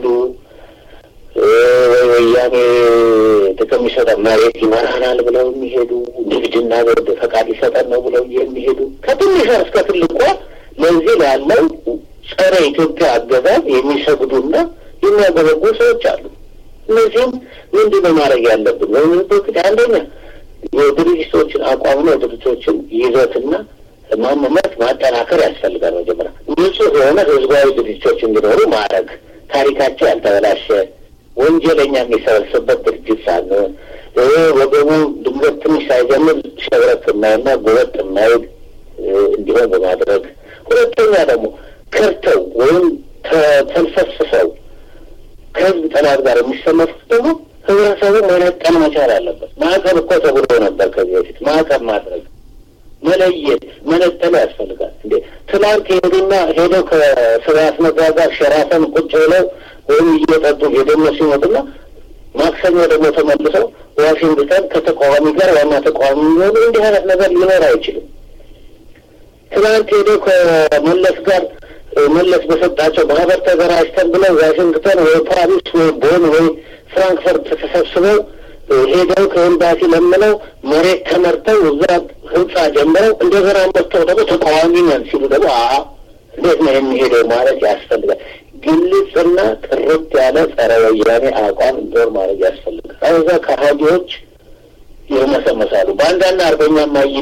ወይ ወያኔ ጥቅም ይሰጠን መሬት ይመራናል ብለው የሚሄዱ ንግድና ወደ ፈቃድ ይሰጠን ነው ብለው የሚሄዱ ከትንሿ እስከ ትልቋ ለዚህ ላለው ጸረ ኢትዮጵያ አገዛዝ የሚሰግዱና የሚያገበጉ ሰዎች አሉ። እነዚህም ምንድን ነው ማድረግ ያለብን? በምንበት አንደኛ የድርጅቶችን አቋምና የድርጅቶችን ይዘትና ማንነት ማጠናከር ያስፈልጋል። መጀመሪያ ንጹህ የሆነ ህዝባዊ ድርጅቶች እንዲኖሩ ማድረግ ታሪካቸው ያልተበላሸ ወንጀለኛ የሚሰበስብበት ድርጅት ሳንሆን ወገቡ ድንገት ትንሽ ሳይጀምር ሸብረት የማይና ጎበጥ የማይል እንዲሆን በማድረግ ሁለተኛ ደግሞ ከርተው ወይም ተልፈስፈው ከህዝብ ጠላት ጋር የሚሰለፉት ደግሞ ህብረተሰቡ መነጠል መቻል አለበት። ማዕቀብ እኮ ተብሎ ነበር ከዚህ በፊት ማዕቀብ ማድረግ መለየት መነጠል ያስፈልጋል። እንዴ ትናንት ሄዱና ሄደው ከስብሀት ነጋ ጋር ሸራተን ቁጭ ብለው ወይም እየጠጡ የደነሱ ይመጡና ማክሰኞ ደግሞ ተመልሰው ዋሽንግተን ከተቃዋሚ ጋር ዋና ተቃዋሚ የሚሆኑ እንዲህ አይነት ነገር ሊኖር አይችልም። ትናንት ሄደው ከመለስ ጋር መለስ በሰጣቸው ማህበር ተደራጅተን ብለው ዋሽንግተን ወይ ፓሪስ ወይ ቦን ወይ ፍራንክፈርት ተሰብስበው ሄደው ከኤምባሲ ለምነው መሬት ተመርተው እዛ ህንጻ ጀምረው እንደገና መጥተው ደግሞ ተቃዋሚ ነን ሲሉ ደግሞ አ እንዴት ነው የሚሄደው ማለት ያስፈልጋል። ግልጽና ጥርት ያለ ጸረ ወያኔ አቋም እንዲኖር ማድረግ ያስፈልጋል። አበዛ ከሀዲዎች ይርመሰመሳሉ። በአንዳንድ አርበኛ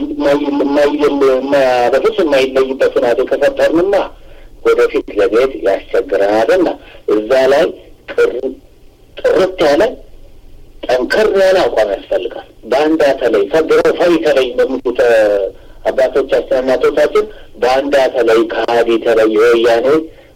በፍጹም የማይለይበት ሁናቴ ከፈጠርንማ ወደፊት ለመሄድ ያስቸግረናልና እዛ ላይ ጥርት ያለ ጠንከር ያለ አቋም ያስፈልጋል። በአንዳ ተለይ ፈድሮ ፈሪ ተለይ እንደሚሉት አባቶቻችን እናቶቻችን በአንዳ ተለይ ከሀዲ ተለይ የወያኔ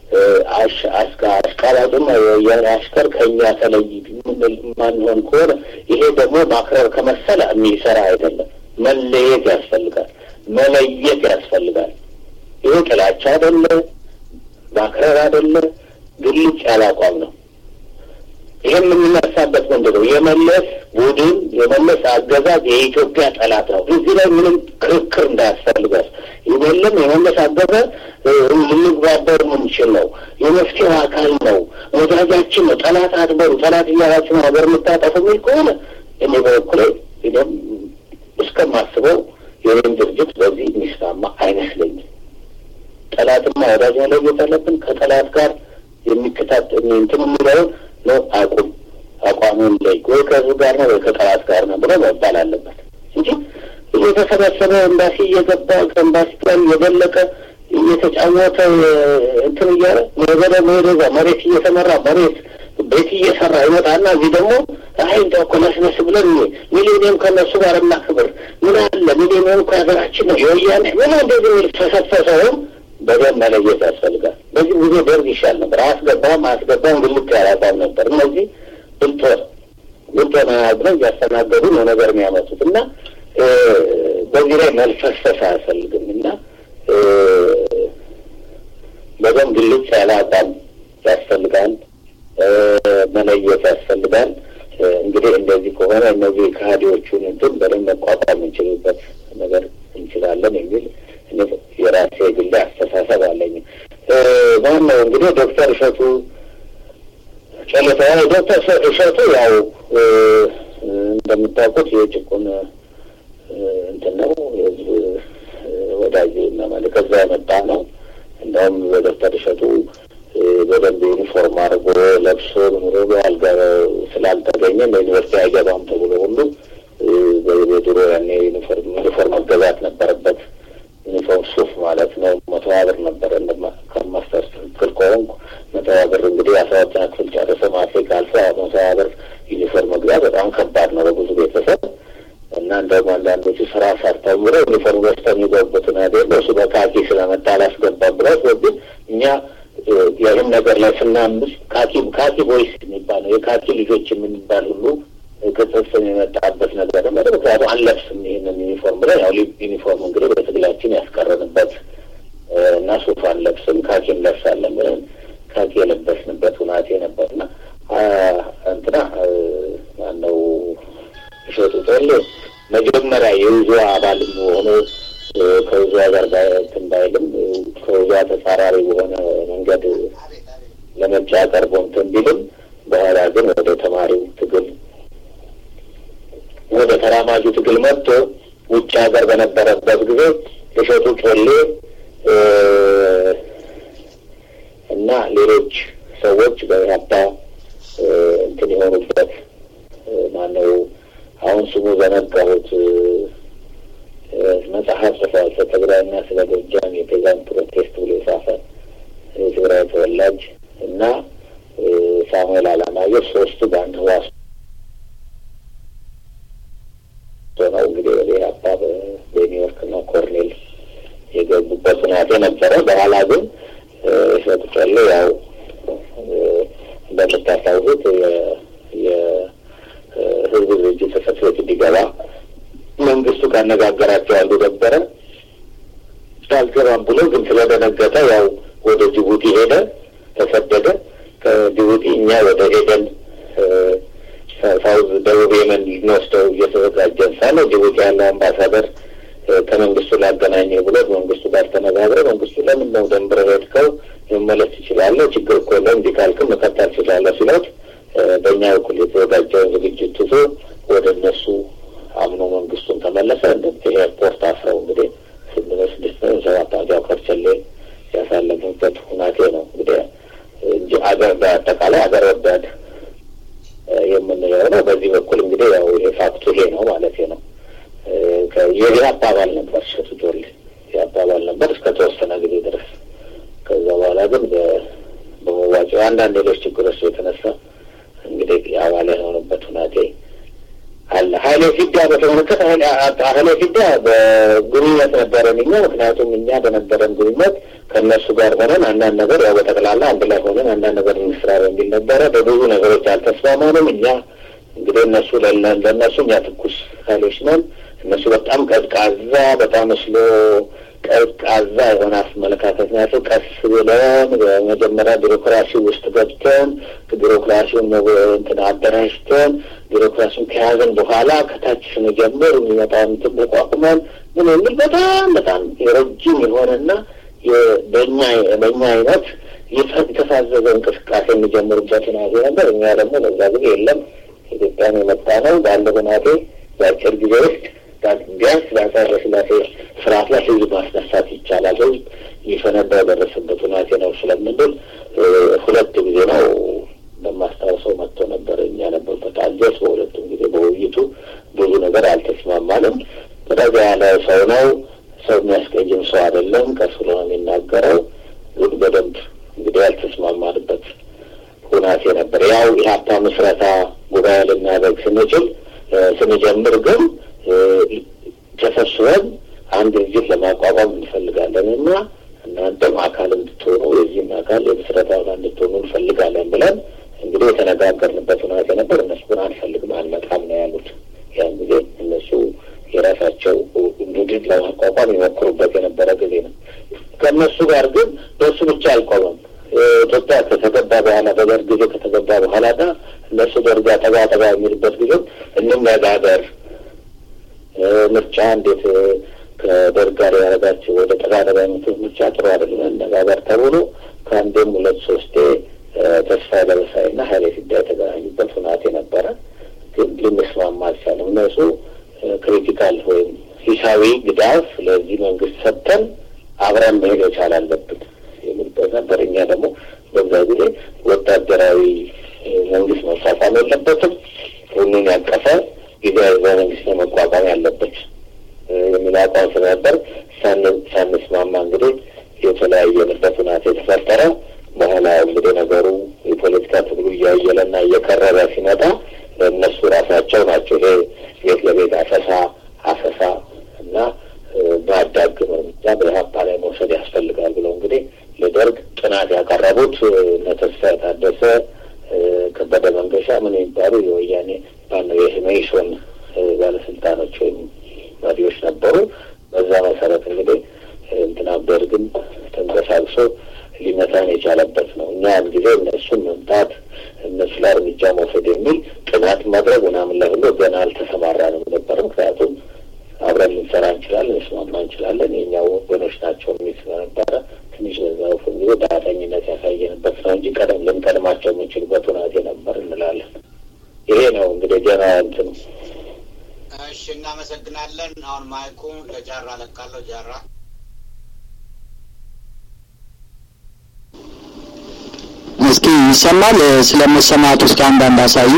አሽቃባጭና የወያኔ አሽከር ከእኛ ተለይ ማንሆን ከሆነ ይሄ ደግሞ ማክረር ከመሰለ የሚሰራ አይደለም። መለየት ያስፈልጋል። መለየት ያስፈልጋል። ይሄ ጥላቻ አይደለ፣ ማክረር አይደለ፣ ግልጽ ያለ አቋም ነው። ይህም የምንነሳበት ምንድን ነው? የመለስ ቡድን የመለስ አገዛዝ የኢትዮጵያ ጠላት ነው። እዚህ ላይ ምንም ክርክር እንዳያስፈልጋል። የለም የመለስ አገዛዝ ልንግባበር የምንችል ነው። የመፍትሄው አካል ነው። ወዳጃችን ነው። ጠላት አትበሉ፣ ጠላት እያላችሁ ነው ሀገር የምታጠፉ የሚል ከሆነ እኔ በበኩሌ ም እስከማስበው የኔም ድርጅት በዚህ የሚስማማ አይመስለኝም። ጠላትና ወዳጅ መለየት አለብን። ከጠላት ጋር የሚከታተል እንትን የሚለውን ነው አቁም አቋሙን ላይ ወይ ከህዝብ ጋር ነው ወይ ከጠላት ጋር ነው ብሎ መባል አለበት እንጂ እየተሰበሰበ ኤምባሲ እየገባ ከኤምባሲ ጋር እየደለቀ እየተጫወተ እንትን እያለ ወገደ መሄደዛ መሬት እየተመራ መሬት ቤት እየሰራ ይመጣና እዚህ ደግሞ አይ እንደው እኮ ነስነስ ብለን ሚሊኒየም ከእነሱ ጋር እናክብር ምን አለ ሚሊኒየም እኮ ሀገራችን ነው የወያኔ ምን እንደዚህ የሚል ተሰፈሰውም በደንብ መለየት ያስፈልጋል። በዚህ ጊዜ ደርግ ይሻል ነበር። አያስገባም አያስገባም ግልጥ ያላቋም ነበር። እነዚህ ብልጦ ብልጦ ብለው እያስተናገዱ ነው ነገር የሚያመጡት እና በዚህ ላይ መልፈስፈስ አያስፈልግም እና በደንብ ግልጽ ያለ አቋም ያስፈልጋል። መለየት ያስፈልጋል። እንግዲህ እንደዚህ ከሆነ እነዚህ ከሃዲዎቹን እንትን በደንብ መቋቋም የምንችልበት ነገር እንችላለን የሚል የራሴ ግሌ አስተሳሰብ አለኝ። ማነው እንግዲህ ዶክተር እሸቱ ጨለታ ዶክተር እሸቱ ያው እንደምታውቁት የጭቁን እንትን ነው የህዝብ ወዳጅ እና ማለት ከዛ የመጣ ነው። እንደውም በዶክተር እሸቱ በደንብ ዩኒፎርም አድርጎ ለብሶ ምሮ አልጋ ስላልተገኘ ለዩኒቨርሲቲ አይገባም ተብሎ ሁሉ በድሮ ያኔ ዩኒፎርም ዩኒፎርም መገዛት ነበረበት። ዩኒፎርም ሱፍ ማለት ነው። መቶ ብር ነበረ ከማስተር ትክክል ከሆንኩ መቶ ብር እንግዲህ አስራ ሁለተኛ ክፍል ጨርሶ ማትሪክ አልፎ መቶ ብር ዩኒፎርም መግዛት በጣም ከባድ ነው በብዙ ቤተሰብ እና እንደውም አንዳንዶቹ ስራ ሰርተው ብለው ዩኒፎርም ገዝተው የሚገቡትን አይደለ እሱ በካኪ ስለመጣ አላስገባም ብለው ስለዚህ እኛ ይህን ነገር ላይ ስናምስ ካኪ ካኪ ቦይስ የሚባለው የካኪ ልጆች የምንባል ሁሉ ቅጽል ስም የመጣበት ነገር ደግሞ ምክንያቱ አንለብስም ይህንን ዩኒፎርም ብለን ያው ዩኒፎርም እንግዲህ በትግላችን ያስቀረንበት እና ሱፍ አንለብስም ካኪ እንለብሳለን ብለን ካኪ የለበስንበት ሁናቴ ነበርና እንትና ማነው እሸቱ ቶሌ መጀመሪያ የውዞ አባል ሆኖ ከብዙ ሀገር እንትን ባይልም ከብዙ ተጻራሪ በሆነ መንገድ ለምርጫ ቀርቦ እንትን ቢልም በኋላ ግን ወደ ተማሪው ትግል ወደ ተራማጁ ትግል መጥቶ ውጭ ሀገር በነበረበት ጊዜ እሸቱ ጮሌ እና ሌሎች ሰዎች በኢህአፓ እንትን የሆኑበት ማነው አሁን ስሙ ዘነጋሁት መጽሐፍ ጽፏል። ስለ ትግራይና ስለ ጎጃም የፔዛን ፕሮቴስት ብሎ የጻፈ የትግራይ ተወላጅ እና ሳሙኤል አላማየሁ ሶስቱ በአንድ ህዋስ ነው እንግዲህ ወደ ኢህአፓ በኒውዮርክ እና ኮርኔል የገቡበት ሁናቴ ነበረ። በኋላ ግን እሸቱ ጮሌ ያው እንደምታስታውሱት የህዝብ ድርጅት ጽሕፈት ቤት እንዲገባ መንግስቱ ካነጋገራቸው አንዱ ነበረ። አልገባም ብሎ ግን ስለደነገጠ ያው ወደ ጅቡቲ ሄደ፣ ተሰደደ። ከጅቡቲ እኛ ወደ ኤደን ሳውዝ ደቡብ የመን ልንወስደው እየተዘጋጀን ሳለ ጅቡቲ ያለው አምባሳደር ከመንግስቱ ላገናኘ ብሎ መንግስቱ ጋር ተነጋግረ መንግስቱ ለምን ነው ደንብረ ሄድከው መመለስ ትችላለህ፣ ችግር እኮ የለም፣ እንዲህ ካልክም መቀጠል ትችላለህ ሲለት በእኛ በኩል የተዘጋጀውን ዝግጅት ትቶ ወደ እነሱ አምኖ መንግስቱን ተመለሰ። እንደዚህ ኤርፖርት አስረው እንግዲህ ስድስት ስድስት ነው ሰባት ዓመት ያው ከርቸሌ ያሳለፉበት ሁናቴ ነው እንግዲህ እንጂ አገር በአጠቃላይ አገር ወዳድ የምንለው ነው። በዚህ በኩል እንግዲህ ያው ይሄ ፋክቱ ይሄ ነው ማለት ነው። የዚህ አባባል ነበር እሸቱ ጮሌ የአባባል ነበር እስከ ተወሰነ ጊዜ ድረስ። ከዛ በኋላ ግን በመዋጮ አንዳንድ ሌሎች ችግሮች የተነሳ እንግዲህ አባል የሆኑበት ሁናቴ አለ። ሀይሌ ፊዳ በተመለከተ ሀይሌ ፊዳ በግንኙነት ነበረን እኛ ምክንያቱም እኛ በነበረን ግንኙነት ከእነሱ ጋር ሆነን አንዳንድ ነገር ያው በጠቅላላ አንድ ላይ ሆነን አንዳንድ ነገር እንስራ በሚል ነበረ። በብዙ ነገሮች አልተስማማንም። እኛ እንግዲህ እነሱ ለእነሱ እኛ ትኩስ ኃይሎች ነን። እነሱ በጣም ቀዝቃዛ በጣም ስሎ ቀዝቃዛ የሆነ አመለካከት ናቸው። ቀስ ብለን በመጀመሪያ ቢሮክራሲ ውስጥ ገብተን ቢሮክራሲውን እንትን አደራጅተን ቢሮክራሲውን ከያዘን በኋላ ከታች ስንጀምር የሚመጣውን እንትን ተቋቁመን ምን የሚል በጣም በጣም የረጅም የሆነና በእኛ በእኛ አይነት የተሳዘዘ እንቅስቃሴ የሚጀምሩበት ሁናቴ ነበር። እኛ ደግሞ በዛ ጊዜ የለም ኢትዮጵያን የመጣ ነው ባለ ሁናቴ በአጭር ጊዜ ውስጥ ቢያንስ በአፄ ኃይለሥላሴ ስርዓት ላይ ህዝብ ማስነሳት ይቻላል፣ ህዝብ ሊፈነዳ የደረሰበት ሁናቴ ነው ስለምንል ሁለት ጊዜ ነው በማስታወሰው መጥቶ ነበር። እኛ ነበርበት አጀስ በሁለቱም ጊዜ በውይይቱ ብዙ ነገር አልተስማማንም። ረጋ ያለ ሰው ነው። ሰው የሚያስቀይም ሰው አይደለም። ቀስ ብሎ ነው የሚናገረው። ግን በደንብ እንግዲህ ያልተስማማንበት ሁናቴ ነበር። ያው ኢህአፓ ምስረታ ጉባኤ ልናደርግ ስንችል ስንጀምር ግን ተሰብስበን አንድ ድርጅት ለማቋቋም እንፈልጋለን እና እናንተም አካል እንድትሆኑ የዚህም አካል የምስረታ አካል እንድትሆኑ እንፈልጋለን ብለን እንግዲህ የተነጋገርንበት ሁናቴ ነበር። እነሱ ግን አንፈልግም፣ አንመጣም ነው ያሉት። ያን ጊዜ እነሱ የራሳቸው ቡድን ለማቋቋም የሞክሩበት የነበረ ጊዜ ነው። ከእነሱ ጋር ግን በእሱ ብቻ አልቆመም። ኢትዮጵያ ከተገባ በኋላ በደርግ ጊዜ ከተገባ በኋላ ና እነሱ ደርጋ ጠጋ ጠጋ የሚልበት ጊዜ እንነጋገር፣ ምርጫ እንዴት ከደርግ ጋር ያደረጋቸው ወደ ጠጋ ጠጋ የሚሉት ምርጫ ጥሩ አይደለም፣ እንነጋገር ተብሎ ከአንዴም ሁለት ሶስቴ ተስፋ ለበሳይ ና ሀይሌ ፊዳ የተገናኙበት ሁናቴ ነበረ። ግን ልንስማማ አልቻለም። እነሱ ክሪቲካል ወይም ሂሳዊ ግዳፍ ለዚህ መንግስት ሰጥተን አብረን መሄድ መቻል አለብን የሚልበት ነበር። እኛ ደግሞ በዛ ጊዜ ወታደራዊ መንግስት መቋቋም የለበትም፣ ሁሉን ያቀፈ ጊዜያዊ መንግስት ነው መቋቋም ያለበት የሚል አቋም ስለነበር ሳንስማማ እንግዲህ የተለያየንበት ሁናቴ የተፈጠረ። በኋላ እንግዲህ ነገሩ የፖለቲካ ትግሉ እያየለና እየቀረበ ሲመጣ እነሱ ራሳቸው ናቸው ይሄ ቤት ለቤት አሰሳ አሰሳ እና በአዳግም እርምጃ በኢህአፓ ላይ መውሰድ ያስፈልጋል ብለው እንግዲህ ለደርግ ጥናት ያቀረቡት እነ ተስፋ የታደሰ ከበደ መንገሻ ምን የሚባሉ የወያኔ ባነው የመኢሶን ባለስልጣኖች ወይም መሪዎች ነበሩ። በዛ መሰረት እንግዲህ እንትና ደርግን ተንቀሳቅሶ ሊመታን የቻለበት ነው። እኛ ያን ጊዜ እነሱን መምታት እነሱ ላይ እርምጃ መውሰድ የሚል ጥናት ማድረግ ምናምን ላይ ሁሉ ገና አልተሰማራንም ነበር። ምክንያቱም አብረን ልንሰራ እንችላለን፣ እንስማማ እንችላለን፣ የኛው ወገኖች ናቸው የሚል ስለነበረ ትንሽ በዛ ጊዜ ዳተኝነት ያሳየንበት ነው እንጂ ቀደም ልንቀድማቸው የምንችልበት ሁናቴ ነበር እንላለን። ይሄ ነው እንግዲህ ገና እንትኑ። እሺ፣ እናመሰግናለን። አሁን ማይኩ ለጃራ ለቃለሁ። ጃራ እስኪ ይሰማል? ስለመሰማቱ እስኪ አንዳንድ አሳዩ።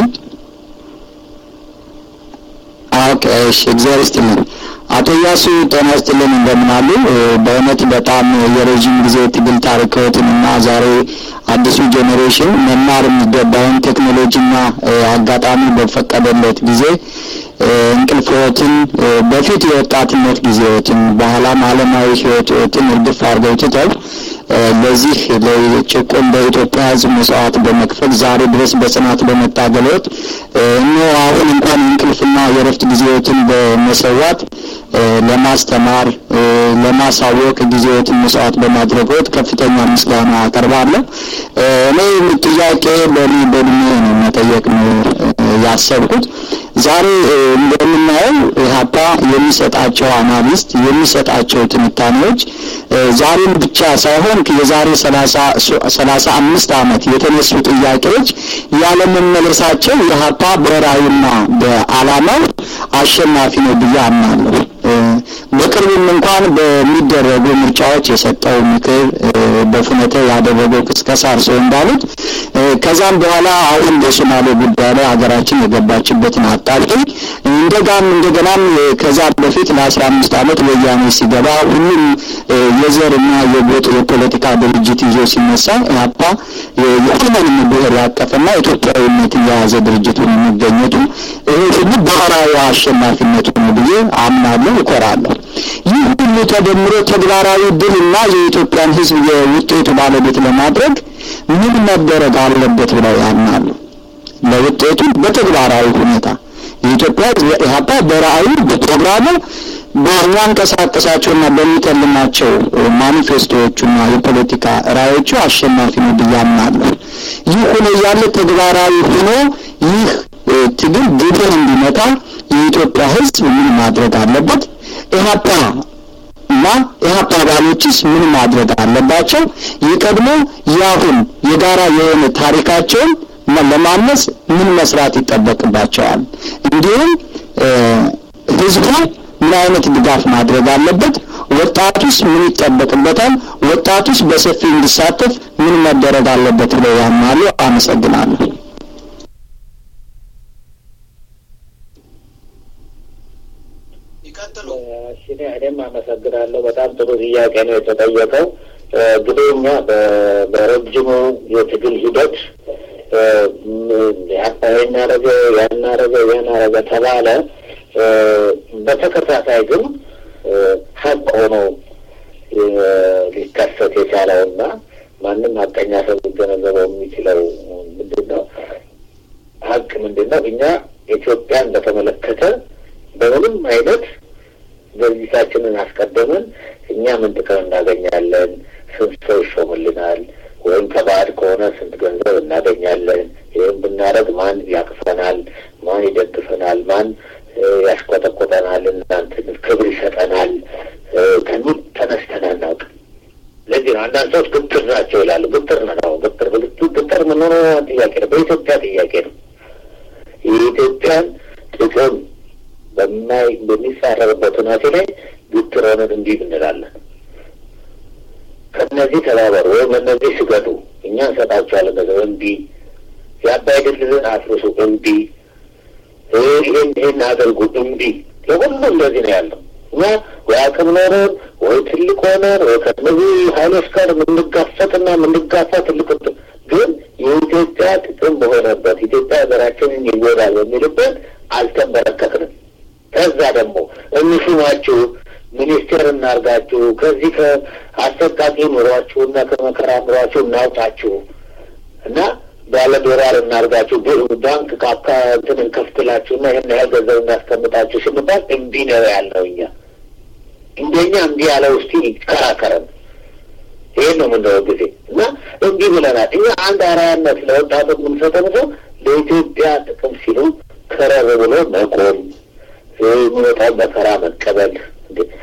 ኦኬ፣ እሺ፣ እግዚአብሔር ይስጥልኝ። አቶ እያሱ ጤና ይስጥልን፣ እንደምን አሉ? በእውነት በጣም የረዥም ጊዜ ትግል ታሪክዎትን እና ዛሬ አዲሱ ጄኔሬሽን መማር የሚገባውን ቴክኖሎጂና አጋጣሚ በፈቀደለት ጊዜ እንቅልፍዎትን በፊት የወጣትነት ጊዜዎትን በኋላም ዓለማዊ ሕይወትን እርግፍ አድርገው ትተው ለዚህ ለጭቁን በኢትዮጵያ ሕዝብ መስዋዕት በመክፈል ዛሬ ድረስ በጽናት በመታገልዎት እኖ አሁን እንኳን የእንቅልፍና የእረፍት ጊዜዎትን በመሰዋት ለማስተማር ለማሳወቅ ጊዜዎትን መስዋዕት በማድረግዎት ከፍተኛ ምስጋና አቀርባለሁ። እኔ ጥያቄ በእኔ በእድሜ ነው መጠየቅ ነው ያሰብኩት። ዛሬ እንደምናየው ኢህአፓ የሚሰጣቸው አናሊስት የሚሰጣቸው ትንታኔዎች ዛሬም ብቻ ሳይሆን የዛሬ ሰላሳ አምስት ዓመት የተነሱ ጥያቄዎች ያለመመለሳቸው ኢህአፓ ብሔራዊና በዓላማው አሸናፊ ነው ብዬ አምናለሁ። በቅርቡም እንኳን በሚደረጉ ምርጫዎች የሰጠው ምክር በፍኖተ ያደረገው ቅስቀሳ እርስዎ እንዳሉት ከዛም በኋላ አሁን በሶማሌ ጉዳይ ላይ ሀገራችን የገባችበትን አጣብቂኝ እንደጋም እንደገናም ከዛ በፊት ለአስራ አምስት ዓመት ወያኔ ሲገባ ሁሉም የዘርና የጎጥ የፖለቲካ ድርጅት ይዞ ሲነሳ ኢህአፓ የሁሉንም ብሔር ያቀፈና ኢትዮጵያዊነትን የያዘ ድርጅት ሆኖ መገኘቱ ይሄ ሁሉ ብሔራዊ አሸናፊነቱ ነው ብዬ አምናለሁ፣ እኮራለሁ። ይህ ሁሉ ተደምሮ ተግባራዊ ድልና የኢትዮጵያን ሕዝብ የውጤቱ ባለቤት ለማድረግ ምን መደረግ አለበት ብለው ያምናሉ? ለውጤቱ በተግባራዊ ሁኔታ የኢትዮጵያ ሕዝብ ኢህአፓ በራዕዩ በፕሮግራሙ በሚያንቀሳቀሳቸውና በሚተልማቸው ማኒፌስቶዎቹና የፖለቲካ ራዕዮቹ አሸናፊ ነው ብዬ አምናለሁ። ይህ ሆኖ እያለ ተግባራዊ ሆኖ ይህ ትግል ግቡን እንዲመታ የኢትዮጵያ ሕዝብ ምን ማድረግ አለበት? ኢህአፓ እና ኢህአፓ አባሎችስ ምን ማድረግ አለባቸው? የቀድሞ የአሁን የጋራ የሆነ ታሪካቸውን ለማነጽ ምን መስራት ይጠበቅባቸዋል? እንዲሁም ህዝቡ ምን አይነት ድጋፍ ማድረግ አለበት? ወጣቱስ ምን ይጠበቅበታል? ወጣቱስ በሰፊ እንዲሳተፍ ምን መደረግ አለበት ብለው ያምናሉ? አመሰግናለሁ። ይቀጥሉ። እኔም አመሰግናለሁ። በጣም ጥሩ ጥያቄ ነው የተጠየቀው። እንግዲህ እኛ በረጅሙ የትግል ሂደት ይህን አረገ ያን አረገ ያን አረገ ተባለ። በተከታታይ ግን ሀቅ ሆኖ ሊከሰት የቻለውና ማንም ሀቀኛ ሰው ሊገነዘበው የሚችለው ምንድን ነው? ሀቅ ምንድን ነው? እኛ ኢትዮጵያን በተመለከተ በምንም አይነት ድርጅታችንን አስቀደምን እኛ ምን ጥቅም እናገኛለን፣ ስንት ሰው ይሾምልናል፣ ወይም ከባዕድ ከሆነ ስንት ገንዘብ እናገኛለን፣ ይህም ብናደርግ ማን ያቅፈናል፣ ማን ይደግፈናል፣ ማን ያሽቆጠቆጠናል፣ እናንትን ክብር ይሰጠናል ከሚል ተነስተን አናውቅም። ለዚህ ነው አንዳንድ ሰዎች ግትር ናቸው ይላሉ። ግትር ነው ግትር ግትር ምን ሆነ ጥያቄ ነው። በኢትዮጵያ ጥያቄ ነው። የኢትዮጵያን ጥቅም በማይ በሚጻረርበት ሁናቴ ላይ ግትር ሆነን እንዲህ እንላለን። ከእነዚህ ተባበሩ ወይም እነዚህ ስገዱ፣ እኛ እንሰጣቸዋለን ገንዘብ እምቢ፣ የአባይ ድልድልን አፍርሱ እምቢ፣ ይህን ይህን አድርጉ እምቢ። ለሁሉም እንደዚህ ነው ያለው። እኛ ወይ አቅም ኖረን ወይ ትልቅ ሆነን ወይ ከእነዚህ ኃይሎች ጋር የምንጋፈጥና የምንጋፋ ትልቅ ግን የኢትዮጵያ ጥቅም በሆነበት ኢትዮጵያ ሀገራችንን ይጎዳል በሚልበት አልተንበረከክንም። ከዛ ደግሞ እንሹማችሁ ሚኒስቴር እናርጋችሁ ከዚህ ከአሰቃቂ ኑሯችሁና ከመከራ ኑሯችሁ እናውጣችሁ እና ባለ ዶላር እናርጋችሁ ባንክ ካካ እንትን እንከፍትላችሁና ይህን ያህል ገንዘብ እናስቀምጣችሁ ስንባል እምቢ ነው ያልነው እኛ እንደኛ እምቢ ያለ ውስጥ ይከራከረን ይህን ነው የምንለው ጊዜ እና እምቢ ብለናል። እኛ አንድ አርአያነት ለወጣቱ የምንሰጠው ሰው ለኢትዮጵያ ጥቅም ሲሉ ከረር ብሎ መቆም የሚወጣው መከራ መቀበል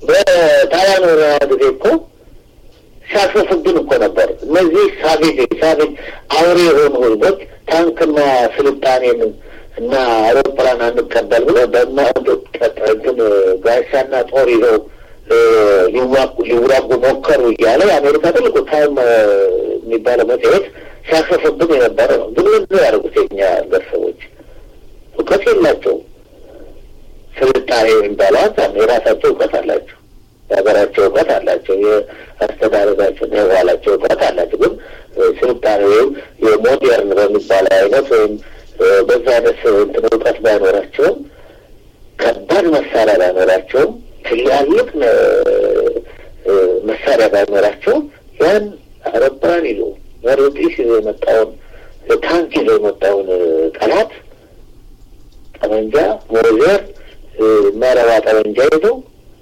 በጣሊያን ወረራ ጊዜ እኮ ሲያስፈፍብን እኮ ነበር። እነዚህ ሳቤጅ ሳቤጅ አውሬ የሆኑ ህዝቦች ታንክና ስልጣኔን እና አውሮፕላን አንቀበል ብሎ በማንትን ጋሻና ጦር ይዘው ሊዋጉ ሞከሩ እያለ የአሜሪካ ትልቁ ታይም የሚባለው መጽሔት ሲያስፈፍብን የነበረ ነው። ግን ምንድን ያደርጉት የኛ ሀገር ሰዎች እውቀት የላቸውም። ስልጣኔ የሚባለው አንጻር የራሳቸው እውቀት አላቸው። የሀገራቸው እውቀት አላቸው። የአስተዳደጋቸው የባህላቸው እውቀት አላቸው። ግን ስልጣኔ ወይም የሞዴርን በሚባለው አይነት ወይም በዛ አይነት እንትን እውቀት ባይኖራቸውም ከባድ መሳሪያ ባይኖራቸውም ትላልቅ መሳሪያ ባይኖራቸውም ያን አውሮፕላን ይዞ መርጢስ ይዞ የመጣውን ታንክ ይዞ የመጣውን ጠላት ጠመንጃ ሞዘር መረባ ጠመንጃ ይዘው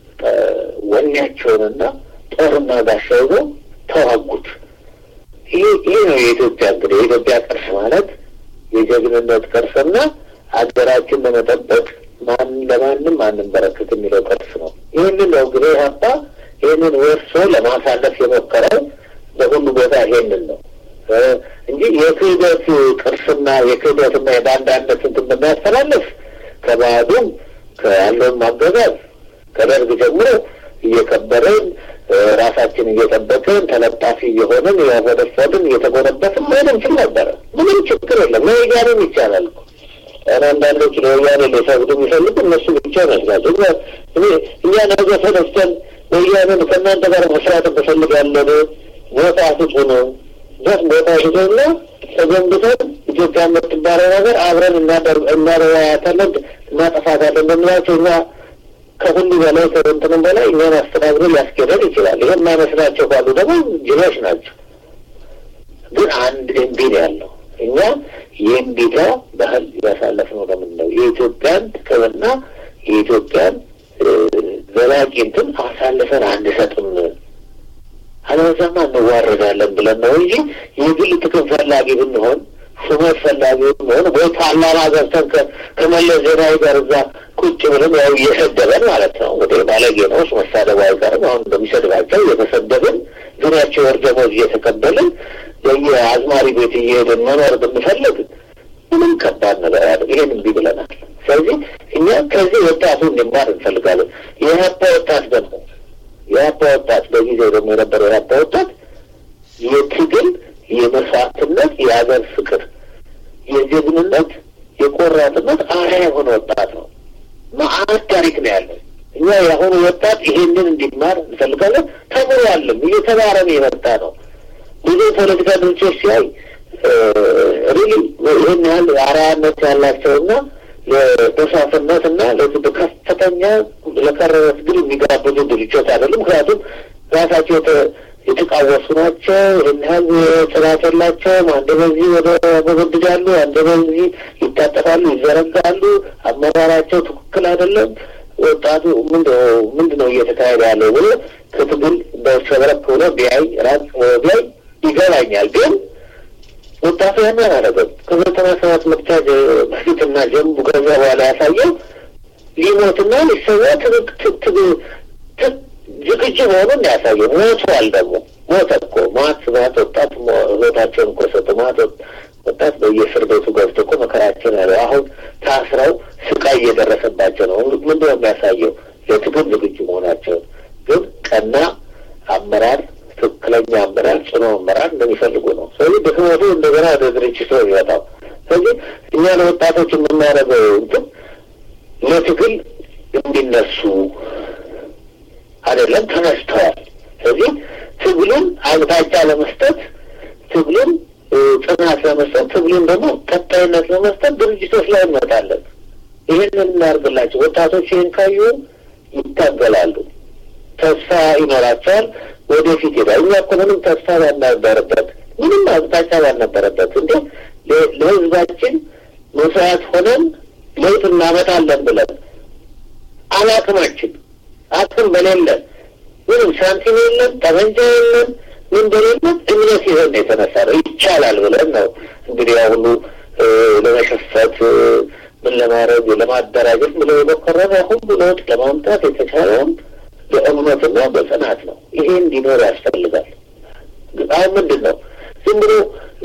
ወኔያቸውንና ጦርና ጋሻ ይዘው ተዋጉት። ይህ ይህ ነው የኢትዮጵያ እንግዲህ የኢትዮጵያ ቅርስ ማለት የጀግንነት ቅርስና ሀገራችን ለመጠበቅ ማን ለማንም አንበረክት የሚለው ቅርስ ነው። ይህንን ነው እንግዲህ ሀባ ይህንን ወርሶ ለማሳለፍ የሞከረው በሁሉ ቦታ ይሄንን ነው እንጂ የክህደት ቅርስና የክህደትና የባንዳነት እንትን ብናስተላለፍ ከባዕዱም ከያለውን ማገዛዝ ከደርግ ጀምሮ እየከበረን ራሳችን እየጠበቅን ተለጣፊ እየሆንን እያወደፈድን እየተጎነበትን መሄድ እንችል ነበረ። ምንም ችግር የለም። ለወያኔም ይቻላል እኮ አንዳንዶች ለወያኔ ሊሰግዱ የሚፈልጉ እነሱ ብቻ ይመስላል። እኛ ነገ ተነስተን ወያኔን ከእናንተ ጋር መስራት እንፈልጋለን ቦታ ስጡን ጀት ቦታ ስጡና ተገንብተን ኢትዮጵያ የምትባለው ነገር አብረን እናረያታለን እናጠፋታለን በምላቸው እኛ ከሁሉ በላይ ከእንትንም በላይ እኛን አስተዳድሮ ሊያስኬደን ይችላል። ይህ የማይመስላቸው ካሉ ደግሞ ጅሎች ናቸው። ግን አንድ እምቢ ነው ያለው። እኛ የእምቢታ ባህል ያሳለፍነው ለምንድን ነው? የኢትዮጵያን ጥቅምና የኢትዮጵያን ዘላቂ እንትን አሳልፈን አንሰጥም፣ አለበዛማ እንዋረዳለን ብለን ነው እንጂ የግል ጥቅም ፈላጊ ብንሆን ሹመት ፈላጊ ብንሆን ወይ ፓርላማ ገብተን ከመለስ ዜናዊ ጋር እዛ ቁጭ ብለን ያው እየሰደበን ማለት ነው። እንግዲህ ባለጌ ነው መሳደቡ አይቀርም። አሁን እንደሚሰድባቸው እየተሰደብን ዙሪያቸው ወር ደመወዝ እየተቀበልን የአዝማሪ ቤት እየሄድን መኖር ብንፈልግ ምንም ከባድ ነገር አለ። ይሄን እምቢ ብለናል። ስለዚህ እኛ ከዚህ ወጣቱ እንዲማር እንፈልጋለን። የሀፓ ወጣት ደግሞ የሀፓ ወጣት በጊዜው ደግሞ የነበረው የሀፓ ወጣት የትግል የመስዋዕትነት፣ የሀገር ፍቅር፣ የጀግንነት፣ የቆራጥነት አርአያ የሆነ ወጣት ነው። መዓት ታሪክ ነው ያለው። እኛ የአሁኑ ወጣት ይሄንን እንዲማር እንፈልጋለን። ተምሯልም እየተማረም የመጣ ነው። ብዙ ፖለቲካ ድርጅቶች ሲያይ ሪሊ ይህን ያህል አርአያነት ያላቸውና ለደሳፍነት እና ከፍተኛ ለከረረ ትግል የሚጋብዙ ድርጅቶች አይደሉም። ምክንያቱም ራሳቸው የተቃወሱ ናቸው። ይህን ያህል ጽናት የላቸውም። አንድ በዚህ ወደ ያጎበድዳሉ፣ አንድ በዚህ ይታጠፋሉ፣ ይዘረጋሉ። አመራራቸው ትክክል አይደለም። ወጣቱ ምንድን ነው እየተካሄደ ያለው ብሎ ከትግል በሸብረክ ብሎ ቢያይ ራቅ ቢያይ ይገባኛል። ግን ወጣቱ ያን አላደረገም። ከዘጠና ሰባት ምርጫ በፊትና ጀምቡ ከዛ በኋላ ያሳየው ሊሞትና ሊሰዋ ዝግጁ መሆኑን ያሳየው። ሞቷል ደግሞ ሞተ እኮ ማት ማት ወጣት ህይወታቸውን እኮ ሰጡ። ማት ወጣት በየእስር ቤቱ ገብቶ እኮ መከራቸውን ያለው አሁን ታስረው ስቃይ እየደረሰባቸው ነው። ምንድን ነው የሚያሳየው? ለትግል ዝግጁ መሆናቸውን ግን ቀና አመራር ትክክለኛ አመራር፣ ጽኑ አመራር እንደሚፈልጉ ነው። ስለዚህ ድክመቱ እንደገና ወደ ድርጅት ነው የሚመጣው። ስለዚህ እኛ ለወጣቶች የምናደርገው እንትን ለትግል እንዲነሱ አይደለም፣ ተነስተዋል። ስለዚህ ትግሉን አቅጣጫ ለመስጠት ትግሉን ጽናት ለመስጠት ትግሉን ደግሞ ቀጣይነት ለመስጠት ድርጅቶች ላይ እንመጣለን። ይህንን እናደርግላቸው። ወጣቶች ይህን ካዩ ይታገላሉ፣ ተስፋ ይኖራቸዋል፣ ወደፊት ሄዳል። እኛ እኮ ምንም ተስፋ ባልነበረበት ምንም አቅጣጫ ባልነበረበት እንዴ ለህዝባችን መስዋዕት ሆነን ለውጥ እናመጣለን ብለን አላቅማችን አቅም በሌለን ምንም ሳንቲም የለን፣ ጠመንጃ የለን፣ ምን በሌለን እምነት ይዘን የተነሳ ነው። ይቻላል ብለን ነው እንግዲህ ያ ሁሉ ለመሸፈት ምን ለማድረግ ለማደራጀት ብለው የሞከረን ሁሉ ለውጥ ለማምጣት የተቻለውን በእምነትና በጽናት ነው። ይሄ እንዲኖር ያስፈልጋል። አሁን ምንድን ነው ዝም ብሎ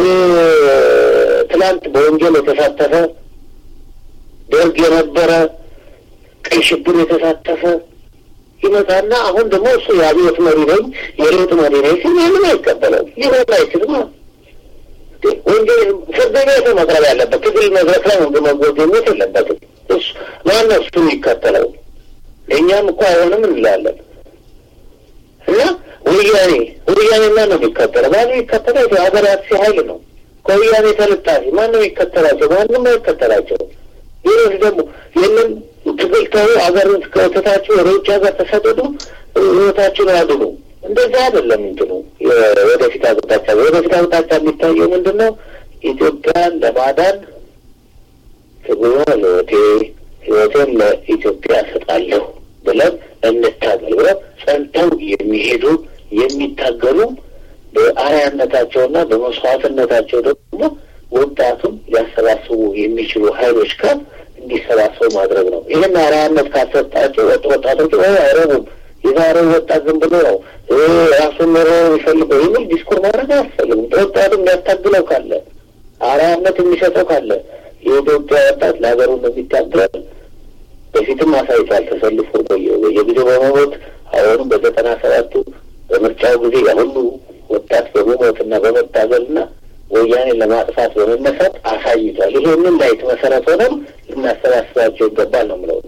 ትናንት በወንጀል የተሳተፈ ደርግ የነበረ ቀይ ሽብር የተሳተፈ ይመጣና አሁን ደግሞ እሱ የአብዮት መሪ ነኝ የለውጥ መሪ ነኝ ሲል ይህንን አይቀበለው ሊሆን አይችልም። ወንጀል ፍርድ ቤት መቅረብ ያለበት ትግል መድረክ ላይ ወንድ መጎብኘት የለበትም። እሱ ማነው እሱ የሚከተለው? እኛም እኮ አይሆንም እንላለን እና ወያኔ ወያኔ ማን ነው የሚከተለው? ማነው የሚከተለው? የሀገር አጥፊ ኃይል ነው። ከወያኔ ተልጣፊ ማን ነው የሚከተላቸው? ማንም አይከተላቸው። ሌሎች ደግሞ ይህንን ትግል ተው፣ ሀገርን ከተታችሁ ወደ ውጭ ሀገር ተሰደዱ፣ ህይወታችሁን አድኑ። እንደዛ አይደለም እንትኑ ወደፊት አቅጣጫ ወደፊት አቅጣጫ የሚታየው ምንድን ነው? ኢትዮጵያን ለማዳን ትግሉን ለህይወቴ ህይወቴን ለኢትዮጵያ እሰጣለሁ ብለን እንታገል ብለው ጸንተው የሚሄዱ የሚታገሉ በአርአያነታቸውና በመስዋዕትነታቸው ደግሞ ወጣቱን ሊያሰባስቡ የሚችሉ ሀይሎች ጋር እንዲሰባሰቡ ማድረግ ነው። ይህን አርአያነት ካሰጣቸው ወጥ ወጣቶች ወይ አይረቡም የዛሬው ወጣት ዝም ብሎ ነው ራሱን ኖሮ የሚፈልገው የሚል ዲስኩር ማድረግ አያስፈልግም። ወጣቱ የሚያታግለው ካለ አርአያነት የሚሰጠው ካለ የኢትዮጵያ ወጣት ለሀገሩ እንደሚታገል በፊትም አሳይቷል። ተሰልፎ በየጊዜው በመሞት አሁንም በዘጠና ሰባቱ በምርጫው ጊዜ ያሁሉ ወጣት በመሞትና በመታገልና ወያኔ ለማጥፋት በመነሳት አሳይቷል። ይሄንን ላይ መሰረት ሆነም ልናሰባስባቸው ይገባል ነው የምለው።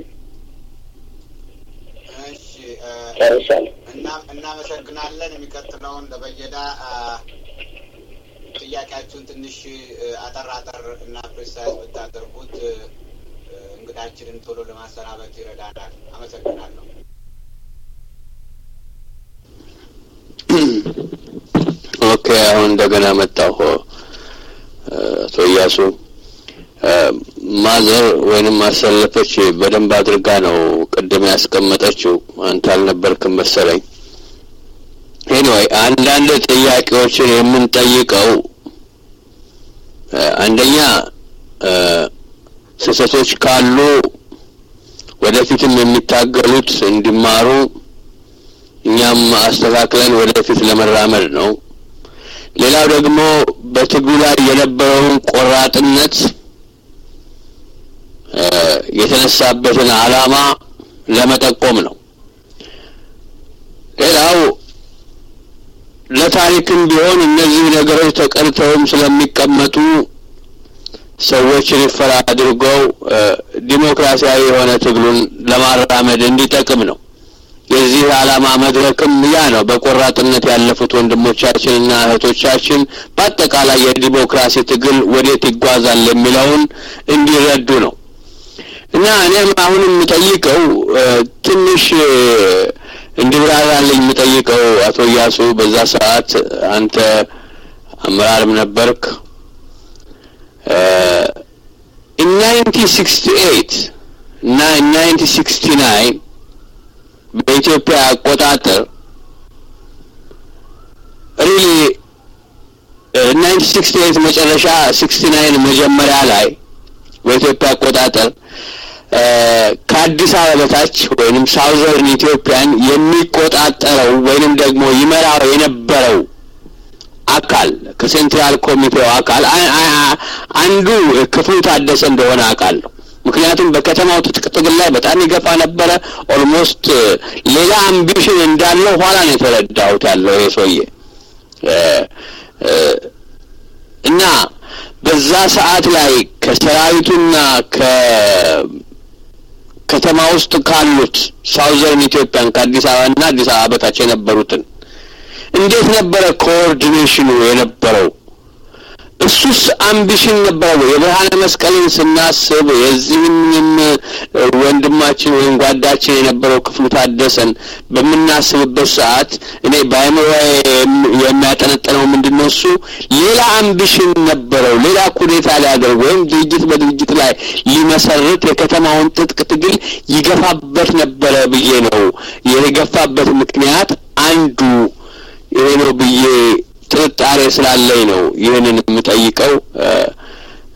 ጨርሻለሁ። እናመሰግናለን። የሚቀጥለውን ለበየዳ ጥያቄያችሁን ትንሽ አጠር አጠር እና ፕሬሳይዝ ብታደርጉት እንግዳችንን ቶሎ ለማሰናበት ይረዳናል። አመሰግናለሁ። ኦኬ፣ አሁን እንደገና መጣሁ። አቶ እያሱ ማዘር ወይንም ማሰለፈች በደንብ አድርጋ ነው ቅድም ያስቀመጠችው። አንተ አልነበርክም መሰለኝ። ኤኒዌይ አንዳንድ ጥያቄዎችን የምንጠይቀው አንደኛ ስህተቶች ካሉ ወደፊትም የሚታገሉት እንዲማሩ እኛም አስተካክለን ወደፊት ለመራመድ ነው። ሌላው ደግሞ በትግሉ ላይ የነበረውን ቆራጥነት የተነሳበትን ዓላማ ለመጠቆም ነው። ሌላው ለታሪክም ቢሆን እነዚህ ነገሮች ተቀርተውም ስለሚቀመጡ ሰዎች ሪፈር አድርገው ዲሞክራሲያዊ የሆነ ትግሉን ለማራመድ እንዲጠቅም ነው። የዚህ ዓላማ መድረክም ያ ነው። በቆራጥነት ያለፉት ወንድሞቻችንና እህቶቻችን በአጠቃላይ የዲሞክራሲ ትግል ወዴት ይጓዛል የሚለውን እንዲረዱ ነው እና እኔም አሁን የምጠይቀው ትንሽ እንዲብራራልኝ የምጠይቀው አቶ እያሱ በዛ ሰዓት አንተ አመራርም ነበርክ። ኢን ናይንቲን ሲክስቲ ኤይት እና ናይንቲን ሲክስቲ ናይን በኢትዮጵያ አቆጣጠር ሪሊ ናይንቲን ሲክስቲ ኤይት መጨረሻ ሲክስቲ ናይን መጀመሪያ ላይ በኢትዮጵያ አቆጣጠር ከአዲስ አበባ በታች ወይንም ሳውዘርን ኢትዮጵያን የሚቆጣጠረው ወይንም ደግሞ ይመራው የነበረው አካል ከሴንትራል ኮሚቴው አካል አንዱ ክፍሉ ታደሰ እንደሆነ አውቃለሁ። ምክንያቱም በከተማው ትጥቅ ትግል ላይ በጣም ይገፋ ነበረ። ኦልሞስት ሌላ አምቢሽን እንዳለው ኋላ ነው የተረዳሁት ያለው ይሄ ሰውዬ እና በዛ ሰዓት ላይ ከሰራዊቱና ከከተማ ውስጥ ካሉት ሳውዘርን ኢትዮጵያን ከአዲስ አበባና አዲስ አበባ በታች የነበሩትን እንዴት ነበረ ኮኦርዲኔሽኑ የነበረው? እሱስ አምቢሽን ነበረ ወይ? የብርሃነ መስቀልን ስናስብ የዚህም ወንድማችን ወይም ጓዳችን የነበረው ክፍሉ ታደሰን በምናስብበት ሰዓት እኔ በአእምሮ የሚያጠነጥነው ምንድን ነው? እሱ ሌላ አምቢሽን ነበረው። ሌላ ኩዴታ ሊያደርግ ወይም ድርጅት በድርጅት ላይ ሊመሰርት የከተማውን ትጥቅ ትግል ይገፋበት ነበረ ብዬ ነው የገፋበት ምክንያት አንዱ ይሄ ነው ብዬ ጥርጣሬ ስላለኝ ነው ይህንን የምጠይቀው።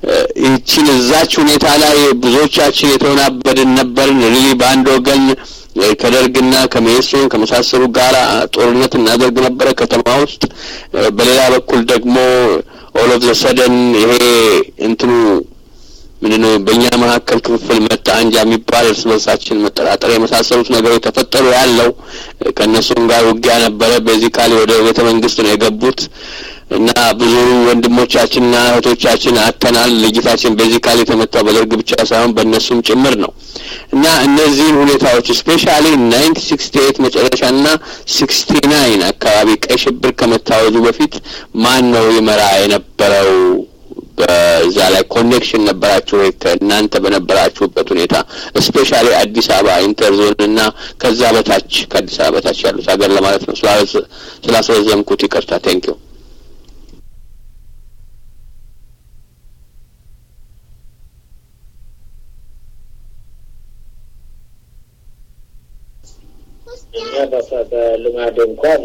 ይህችን እዛች ሁኔታ ላይ ብዙዎቻችን የተወናበድን ነበርን። ሪሊ በአንድ ወገን ከደርግና ከሜሶን ከመሳሰሉ ጋር ጦርነት እናደርግ ነበረ ከተማ ውስጥ። በሌላ በኩል ደግሞ ኦል ኦፍ ዘ ሰደን ይሄ እንትኑ ምንድነው በእኛ መካከል ክፍፍል መጣ አንጃ የሚባል እርስ በርሳችን መጠራጠር የመሳሰሉት ነገሮች ተፈጠሩ። ያለው ከእነሱም ጋር ውጊያ ነበረ። ቤዚካሊ ወደ ቤተ መንግስት ነው የገቡት እና ብዙ ወንድሞቻችንና እህቶቻችን አተናል። ልጅታችን ቤዚካሊ የተመታው በደርግ ብቻ ሳይሆን በእነሱም ጭምር ነው እና እነዚህን ሁኔታዎች ስፔሻሊ ናይንቲ ሲክስቲ ኤይት መጨረሻና ሲክስቲ ናይን አካባቢ ቀይ ሽብር ከመታወጁ በፊት ማን ነው ይመራ የነበረው? በዛ ላይ ኮኔክሽን ነበራችሁ ወይ ከእናንተ በነበራችሁበት ሁኔታ ስፔሻሊ አዲስ አበባ ኢንተርዞን እና ከዛ በታች ከአዲስ አበባ በታች ያሉት ሀገር ለማለት ነው። ስላስረዘምኩት ይቅርታ። ቴንክ ዩ። እኛ በልማድ እንኳን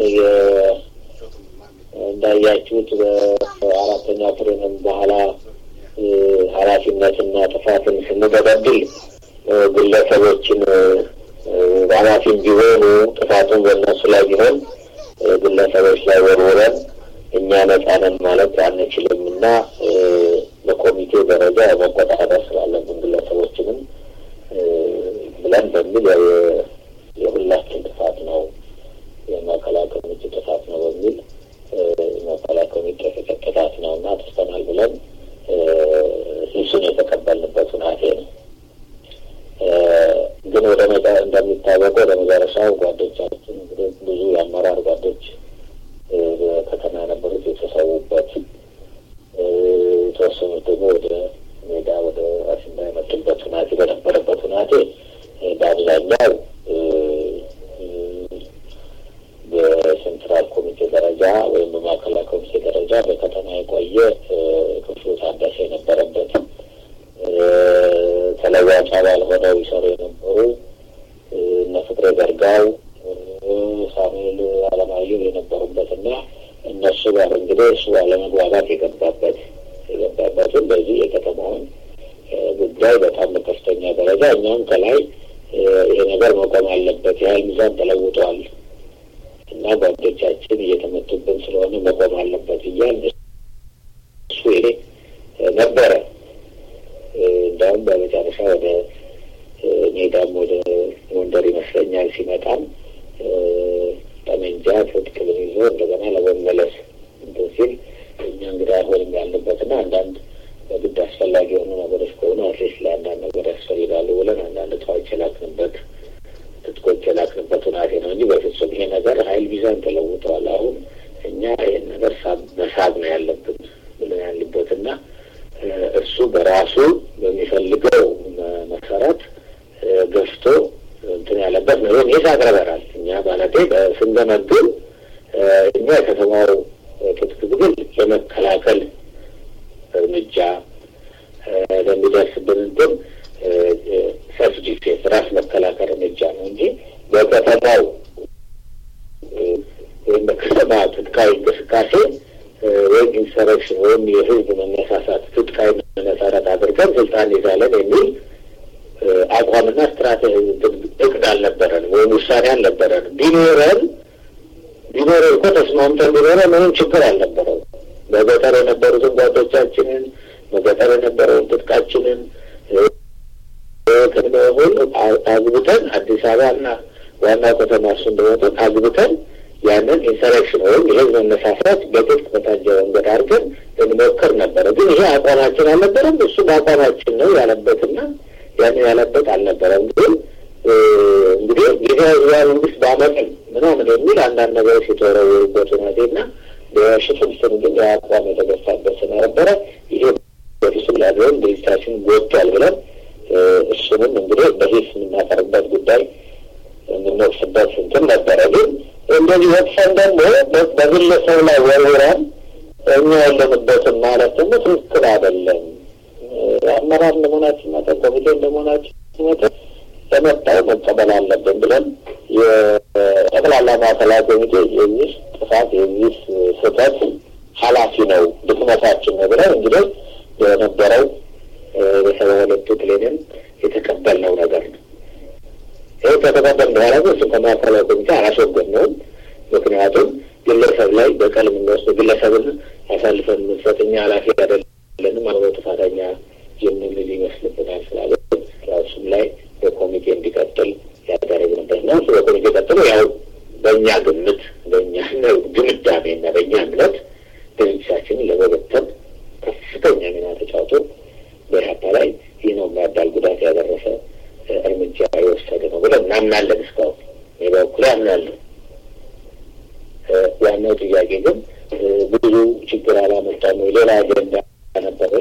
እንዳያችሁት በአራተኛ ፍሬንም በኋላ ኃላፊነትና ጥፋትን ስንገበድል ግለሰቦችን ኃላፊም ቢሆኑ ጥፋቱን በእነሱ ላይ ቢሆን ግለሰቦች ላይ ወርውረን እኛ ነጻ ነን ማለት አንችልም እና በኮሚቴ ደረጃ መቆጣጠር ስላለብን ግለሰቦችንም ብለን በሚል የሁላችን ጥፋት ነው የማዕከላዊ ኮሚቴ ጥፋት ነው በሚል ማዕከላዊ ኮሚቴ ጥፋት ነው እና ጥፍተናል ብለን ሂሱን የተቀበልንበት ሁናቴ ነው። ግን ወደ መጫ እንደሚታወቀው ወደ መጨረሻው ጓዶቻችን እንግዲህ ብዙ የአመራር ጓዶች ከተማ የነበሩት የተሰዉበት፣ የተወሰኑት ደግሞ ወደ ሜዳ ወደ አሲምባ የመጡበት ሁናቴ በነበረበት ሁናቴ በአብዛኛው በሴንትራል ኮሚቴ ደረጃ ወይም በማዕከላዊ ኮሚቴ ደረጃ በከተማ የቆየ ክፍሉ ታደሰ የነበረበት ተለዋጭ አባል ሆነው ይሰሩ የነበሩ እነ ፍቅሬ ዘርጋው፣ ሳሙኤል አለማየሁ የነበሩበትና እነሱ ጋር እንግዲህ እሱ አለመግባባት የገባበት የገባበትም በዚህ የከተማውን ጉዳይ በጣም በከፍተኛ ደረጃ እኛም ከላይ ይሄ ነገር መቆም አለበት፣ የሀይል ሚዛን ተለውጧል እና ጓዶቻችን እየተመቱብን ስለሆነ መቆም አለበት እያል እሱ ይሄ ነበረ። እንዲያውም በመጨረሻ ወደ ሜዳም ወደ ጎንደር ይመስለኛል ሲመጣም ጠመንጃ ትጥቅም ይዞ እንደገና ለመመለስ እንትን ሲል እኛ እንግዲህ አይሆንም ያለበትና አንዳንድ በግድ አስፈላጊ የሆኑ ነገሮች ከሆኑ አትሊስት ለአንዳንድ ነገር ያስፈልጋሉ ብለን አንዳንድ እቃዎች የላክንበት ትጥቆች የላክንበት ሁናቴ ነው እንጂ በፍጹም ይሄ ነገር ሀይል ሚዛን ተለውጠዋል። አሁን እኛ ይህን ነገር መሳብ ነው ያለብን ብለን ያሉበትና እሱ በራሱ በሚፈልገው መሰረት ገፍቶ እንትን ያለበት ነው። ይህን የት አቅርበናል እኛ ማለቴ ስንገመግም እኛ የከተማው ትጥቅ ትግል የመከላከል እርምጃ ለሚደርስብን እንትን ሰልፍ ዲፌንስ ራስ መከላከል እርምጃ ነው እንጂ በከተማው ወይም በከተማ ትጥቃዊ እንቅስቃሴ ወይም ኢንሰረክሽን ወይም የህዝብ መነሳሳት ትጥቃዊ መሰረት አድርገን ስልጣን ይዛለን የሚል አቋምና ስትራቴጂ እቅድ አልነበረንም ወይም ውሳኔ አልነበረንም። ቢኖረን ቢኖረ እኮ ተስማምተን ቢኖረ ምንም ችግር አልነበረው። በገጠር የነበሩትን ጓዶቻችንን በገጠር የነበረውን ትጥቃችንን ሁሉ አግብተን አዲስ አበባና ዋናው ከተማ እሱ እንደወጡ አግብተን ያንን ኢንሰረክሽን ወይም የህዝብ መነሳሳት በትጥቅ በታጀ መንገድ አድርገን እንሞክር ነበረ። ግን ይሄ አቋማችን አልነበረም። እሱ በአቋማችን ነው ያለበትና ያንን ያለበት አልነበረም። ግን እንግዲህ ጊዜያዊ ህዝባዊ መንግስት በአመፅም ምናምን የሚል አንዳንድ ነገሮች የተወረወሩበት ሁኔቴና በሽፍንፍን ግን የአቋም የተገፋበት ስለነበረ ይሄ በፊትም ላቢሆን ድርጅታችን ጎድቷል ብለን እሱንም እንግዲህ በሂስ የምናቀርበት ጉዳይ የምንወቅስበት እንትን ነበረ። ግን እንደዚህ ወቅሰን ደግሞ በግለሰብ ላይ ወርውረን እኛ ያለንበትን ማለት ደግሞ ትክክል አይደለም። አመራር እንደመሆናችን መጠን ኮሚቴ እንደመሆናችን መጠን ለመጣው መቀበል አለብን ብለን የጠቅላላ ማዕከላዊ ኮሚቴ የዚህ ጥፋት የዚህ ስህተት ኃላፊ ነው ድክመታችን ነው ብለን እንግዲህ የነበረው በሰባ ሁለቱ ፕሌንም የተቀበልነው ነገር ነው። ይህ ከተቀበል በኋላ ግን እሱ ከማዕከላዊ ኮሚቴ አላስወገድነውም። ምክንያቱም ግለሰብ ላይ በቀል የምንወስድ ግለሰብን አሳልፈን የምንሰጥ እኛ ኃላፊ አይደለንም አብሮ ጥፋተኛ የምንል ይመስልብናል ስላለ እሱም ላይ በኮሚቴ እንዲቀጥል ያደረግንበት ነው። እሱ በኮሚቴ ቀጥሎ ያው በእኛ ግምት በእኛ ግምዳሜና በእኛ እምነት ድርጅታችንን ለመበተን ከፍተኛ ሚና ተጫውቶ በኢህአፓ ላይ ይህ ነው የሚያዳል ጉዳት ያደረሰ እርምጃ የወሰደ ነው ብለን እናምናለን። እስካሁን እኔ በበኩሌ አምናለሁ። ዋናው ጥያቄ ግን ብዙ ችግር አላመጣም ወይ ሌላ አጀንዳ ነበረ?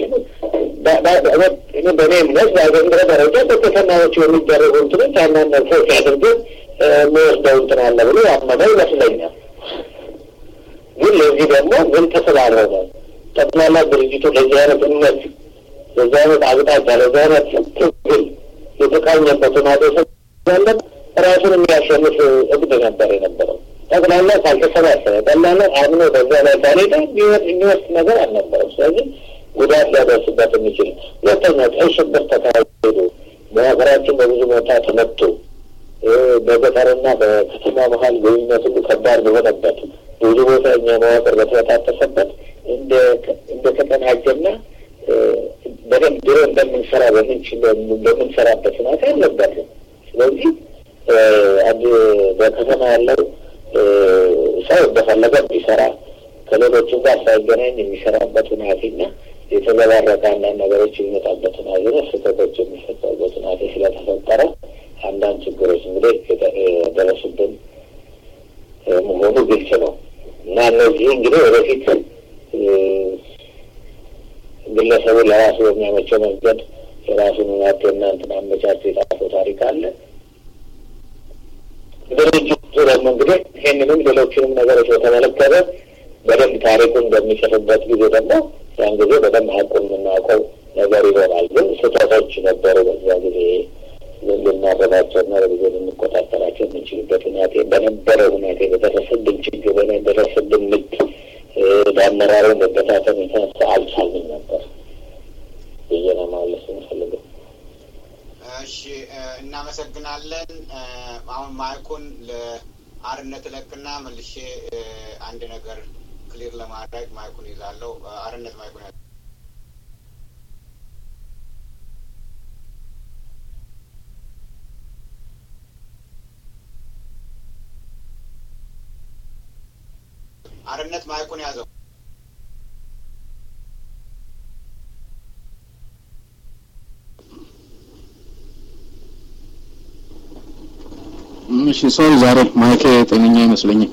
በእኔ እምነት በአገር ደረጃ በከተማዎች የሚደረጉ እንትኖች አንዳንድ ሰው ሲያደርጉት የሚወስደው እንትን አለ ብሎ ያመነ ይመስለኛል። ግን ለዚህ ደግሞ ምን ተስላልሆነ ጠቅላላ ድርጅቱ ለዚህ አይነት እምነት ለዚህ አይነት አቅጣጫ ለዚህ አይነት ትግል የተቃኘበት ማደሰብ ያለን ራሱን የሚያሸንፍ እግድ ነበር የነበረው። ጠቅላላ ካልተሰባሰበ ጠቅላላ አምኖ በዛ ላይ ካልሄደ የሚወስድ ነገር አልነበረም። ስለዚህ ጉዳት ሊያደርስበት የሚችል ሁለተኛ ቀይ ሽብር ተካሂዶ በሀገራችን በብዙ ቦታ ተመቶ በገጠርና በከተማ መሀል ግንኙነት ሁሉ ከባድ በሆነበት ብዙ ቦታ እኛ መዋቅር በተበታተሰበት እንደ ተቀናጀና በደንብ ድሮ እንደምንሰራ በምንችል በምንሰራበት ሁኔታ አልነበርም። ስለዚህ አንድ በከተማ ያለው ሰው እንደፈለገ ቢሰራ ከሌሎቹም ጋር ሳይገናኝ የሚሰራበት ሁናቴና የተዘባረቀ አንዳንድ ነገሮች የሚመጣበት ሁናቴ ነው። ስህተቶች የሚፈጠሩበት ሁናቴ ስለተፈጠረ አንዳንድ ችግሮች እንግዲህ የደረሱብን መሆኑ ግልጽ ነው እና እነዚህ እንግዲህ ወደፊት ግለሰቡ ለራሱ በሚያመቸው መንገድ የራሱን ሁናቴና እንትን አመቻቸው የጻፈው ታሪክ አለ። ድርጅቱ ደግሞ እንግዲህ ይህንንም ሌሎችንም ነገሮች በተመለከተ በደንብ ታሪኩን በሚጽፍበት ጊዜ ደግሞ ያን ጊዜ በደንብ ሀቁን የምናውቀው ነገር ይሆናል። ግን ስህተቶች ነበሩ በዛ ጊዜ ልናረባቸውና በጊዜ ልንቆጣጠራቸው የምንችልበት ሁናቴ በነበረ ሁናቴ በደረሰብን ችግር በደረሰብን ምት በአመራሩ መበታተን የተነሳ አልቻልንም ነበር ብዬ ነው ማለት የምፈልገው። እሺ፣ እናመሰግናለን። አሁን ማይኩን ለአርነት እለቅና መልሼ አንድ ነገር ክሊር ለማድረግ ማይኩን ይዛለሁ። አርነት ማይኩን ያ አርነት ማይኩን ያዘው። እሺ ሶሪ ዛሬ ማይኬ ጤነኛ አይመስለኝም።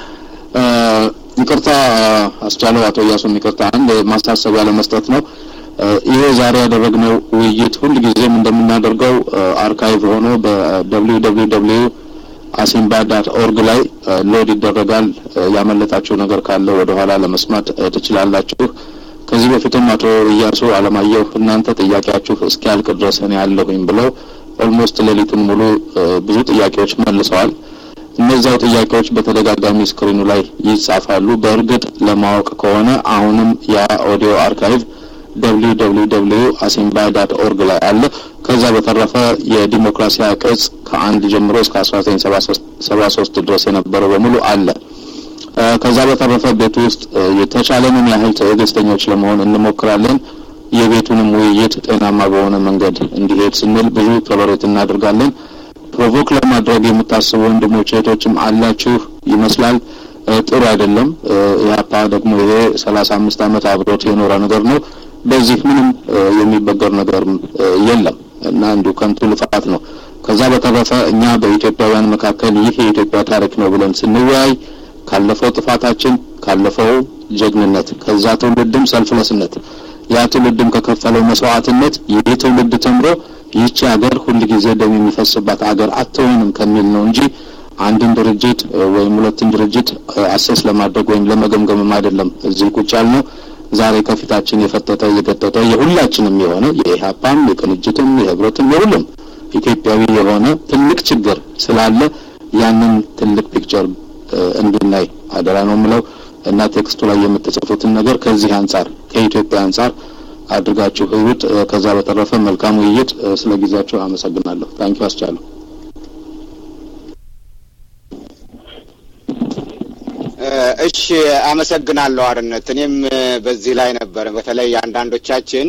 ይቅርታ አስቻለው፣ አቶ እያሱም ይቅርታ። አንድ ማሳሰቢያ ለመስጠት ነው። ይሄ ዛሬ ያደረግነው ውይይት ሁልጊዜም እንደምናደርገው አርካይቭ ሆኖ በደብሊው ደብሊው ደብሊው አሲምባ ዳት ኦርግ ላይ ሎድ ይደረጋል። ያመለጣችሁ ነገር ካለ ወደ ኋላ ለመስማት ትችላላችሁ። ከዚህ በፊትም አቶ እያሱ አለማየሁ እናንተ ጥያቄያችሁ እስኪያልቅ ድረስ እኔ ያለሁኝ ብለው ኦልሞስት ሌሊቱን ሙሉ ብዙ ጥያቄዎች መልሰዋል። እነዚያው ጥያቄዎች በተደጋጋሚ ስክሪኑ ላይ ይጻፋሉ። በእርግጥ ለማወቅ ከሆነ አሁንም ያ ኦዲዮ አርካይቭ ደብሊው ደብሊው ደብሊው አሲምባ ዳት ኦርግ ላይ አለ። ከዛ በተረፈ የዲሞክራሲያ ቅጽ ከአንድ ጀምሮ እስከ አስራ ዘጠኝ ሰባ ሶስት ድረስ የነበረው በሙሉ አለ። ከዛ በተረፈ ቤቱ ውስጥ የተቻለንን ያህል ትዕግስተኞች ለመሆን እንሞክራለን። የቤቱንም ውይይት ጤናማ በሆነ መንገድ እንዲሄድ ስንል ብዙ ቶለሬት እናደርጋለን። ፕሮቮክ ለማድረግ የምታስቡ ወንድሞች እህቶችም አላችሁ ይመስላል። ጥሩ አይደለም። ኢህአፓ ደግሞ ይሄ ሰላሳ አምስት ዓመት አብሮት የኖረ ነገር ነው። በዚህ ምንም የሚበገር ነገር የለም እና እንዲሁ ከንቱ ልፋት ነው። ከዛ በተረፈ እኛ በኢትዮጵያውያን መካከል ይህ የኢትዮጵያ ታሪክ ነው ብለን ስንወያይ ካለፈው ጥፋታችን፣ ካለፈው ጀግንነት፣ ከዛ ትውልድም ሰልፍለስነት ያ ትውልድም ከከፈለው መስዋዕትነት ይህ ትውልድ ተምሮ ይህቺ ሀገር ሁል ጊዜ ደም የሚፈስባት ሀገር አትሆንም ከሚል ነው እንጂ አንድን ድርጅት ወይም ሁለትን ድርጅት አሰስ ለማድረግ ወይም ለመገምገምም አይደለም እዚህ ቁጭ ያልነው። ዛሬ ከፊታችን የፈጠጠ የገጠጠ የሁላችንም የሆነ የኢህአፓም የቅንጅትም የህብረትም የሁሉም ኢትዮጵያዊ የሆነ ትልቅ ችግር ስላለ ያንን ትልቅ ፒክቸር እንድናይ አደራ ነው የምለው እና ቴክስቱ ላይ የምትጽፉትን ነገር ከዚህ አንጻር ከኢትዮጵያ አንጻር አድርጋችሁ ህይወት። ከዛ በተረፈ መልካም ውይይት። ስለ ጊዜያችሁ አመሰግናለሁ። ታንኪ አስቻለሁ። እሺ አመሰግናለሁ አርነት። እኔም በዚህ ላይ ነበር በተለይ አንዳንዶቻችን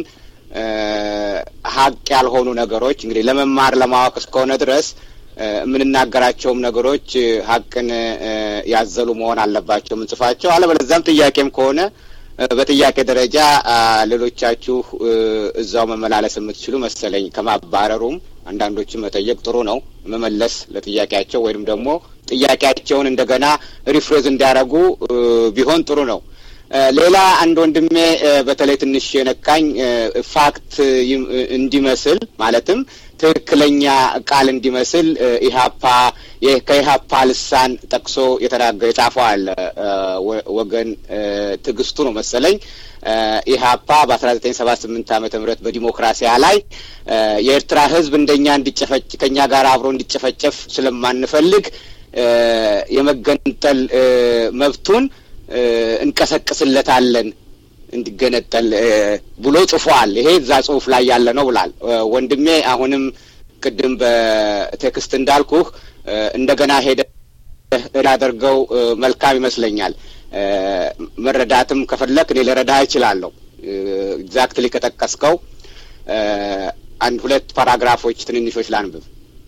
ሀቅ ያልሆኑ ነገሮች እንግዲህ ለመማር ለማወቅ እስከሆነ ድረስ የምንናገራቸውም ነገሮች ሀቅን ያዘሉ መሆን አለባቸው የምንጽፋቸው። አለበለዚያም ጥያቄም ከሆነ በጥያቄ ደረጃ ሌሎቻችሁ እዛው መመላለስ የምትችሉ መሰለኝ። ከማባረሩም አንዳንዶችን መጠየቅ ጥሩ ነው፣ መመለስ ለጥያቄያቸው ወይም ደግሞ ጥያቄያቸውን እንደገና ሪፍሬዝ እንዲያደርጉ ቢሆን ጥሩ ነው። ሌላ አንድ ወንድሜ በተለይ ትንሽ የነካኝ ፋክት እንዲመስል ማለትም ትክክለኛ ቃል እንዲመስል ኢህአፓ ከኢህአፓ ልሳን ጠቅሶ የተናገረ የጻፈው አለ ወገን ትዕግስቱ ነው መሰለኝ ኢህአፓ በአስራ ዘጠኝ ሰባ ስምንት ዓመተ ምህረት በዲሞክራሲያ ላይ የኤርትራ ህዝብ እንደኛ እንዲጨፈጭ ከእኛ ጋር አብሮ እንዲጨፈጨፍ ስለማንፈልግ የመገንጠል መብቱን እንቀሰቅስለታለን እንዲገነጠል ብሎ ጽፏል። ይሄ እዛ ጽሁፍ ላይ ያለ ነው ብላል ወንድሜ። አሁንም ቅድም በቴክስት እንዳልኩህ እንደገና ሄደ ላደርገው መልካም ይመስለኛል። መረዳትም ከፈለክ እኔ ልረዳህ እችላለሁ። ኤግዛክትሊ ከጠቀስከው አንድ ሁለት ፓራግራፎች ትንንሾች ላንብብ።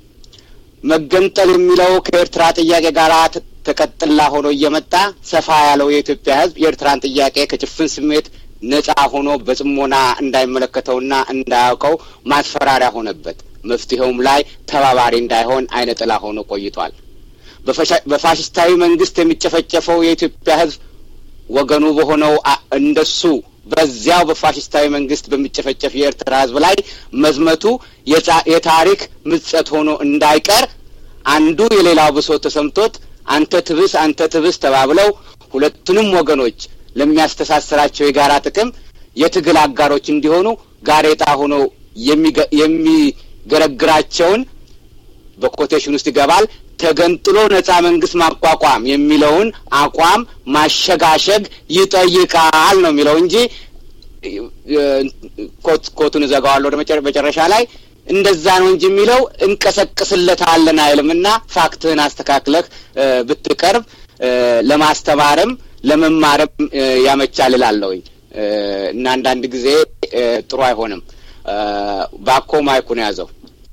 መገንጠል የሚለው ከኤርትራ ጥያቄ ጋር ተቀጥላ ሆኖ እየመጣ ሰፋ ያለው የኢትዮጵያ ሕዝብ የኤርትራን ጥያቄ ከጭፍን ስሜት ነጻ ሆኖ በጽሞና እንዳይመለከተውና እንዳያውቀው ማስፈራሪያ ሆነበት። መፍትሄውም ላይ ተባባሪ እንዳይሆን አይነ ጥላ ሆኖ ቆይቷል። በፋሽስታዊ መንግስት የሚጨፈጨፈው የኢትዮጵያ ሕዝብ ወገኑ በሆነው እንደሱ በዚያው በፋሽስታዊ መንግስት በሚጨፈጨፍ የኤርትራ ሕዝብ ላይ መዝመቱ የታሪክ ምጸት ሆኖ እንዳይቀር አንዱ የሌላው ብሶት ተሰምቶት አንተ ትብስ አንተ ትብስ ተባብለው ሁለቱንም ወገኖች ለሚያስተሳስራቸው የጋራ ጥቅም የትግል አጋሮች እንዲሆኑ ጋሬጣ ሆኖ የሚገረግራቸውን በኮቴሽን ውስጥ ይገባል ተገንጥሎ ነጻ መንግስት ማቋቋም የሚለውን አቋም ማሸጋሸግ ይጠይቃል ነው የሚለው እንጂ ኮቱን እዘጋዋለሁ ወደ መጨረሻ ላይ እንደዛ ነው እንጂ የሚለው እንቀሰቅስለታለን አይልም። እና ፋክትህን አስተካክለህ ብትቀርብ ለማስተማርም ለመማርም ያመቻል እላለሁኝ። እና አንዳንድ ጊዜ ጥሩ አይሆንም። ባኮ ማይኩን ያዘው።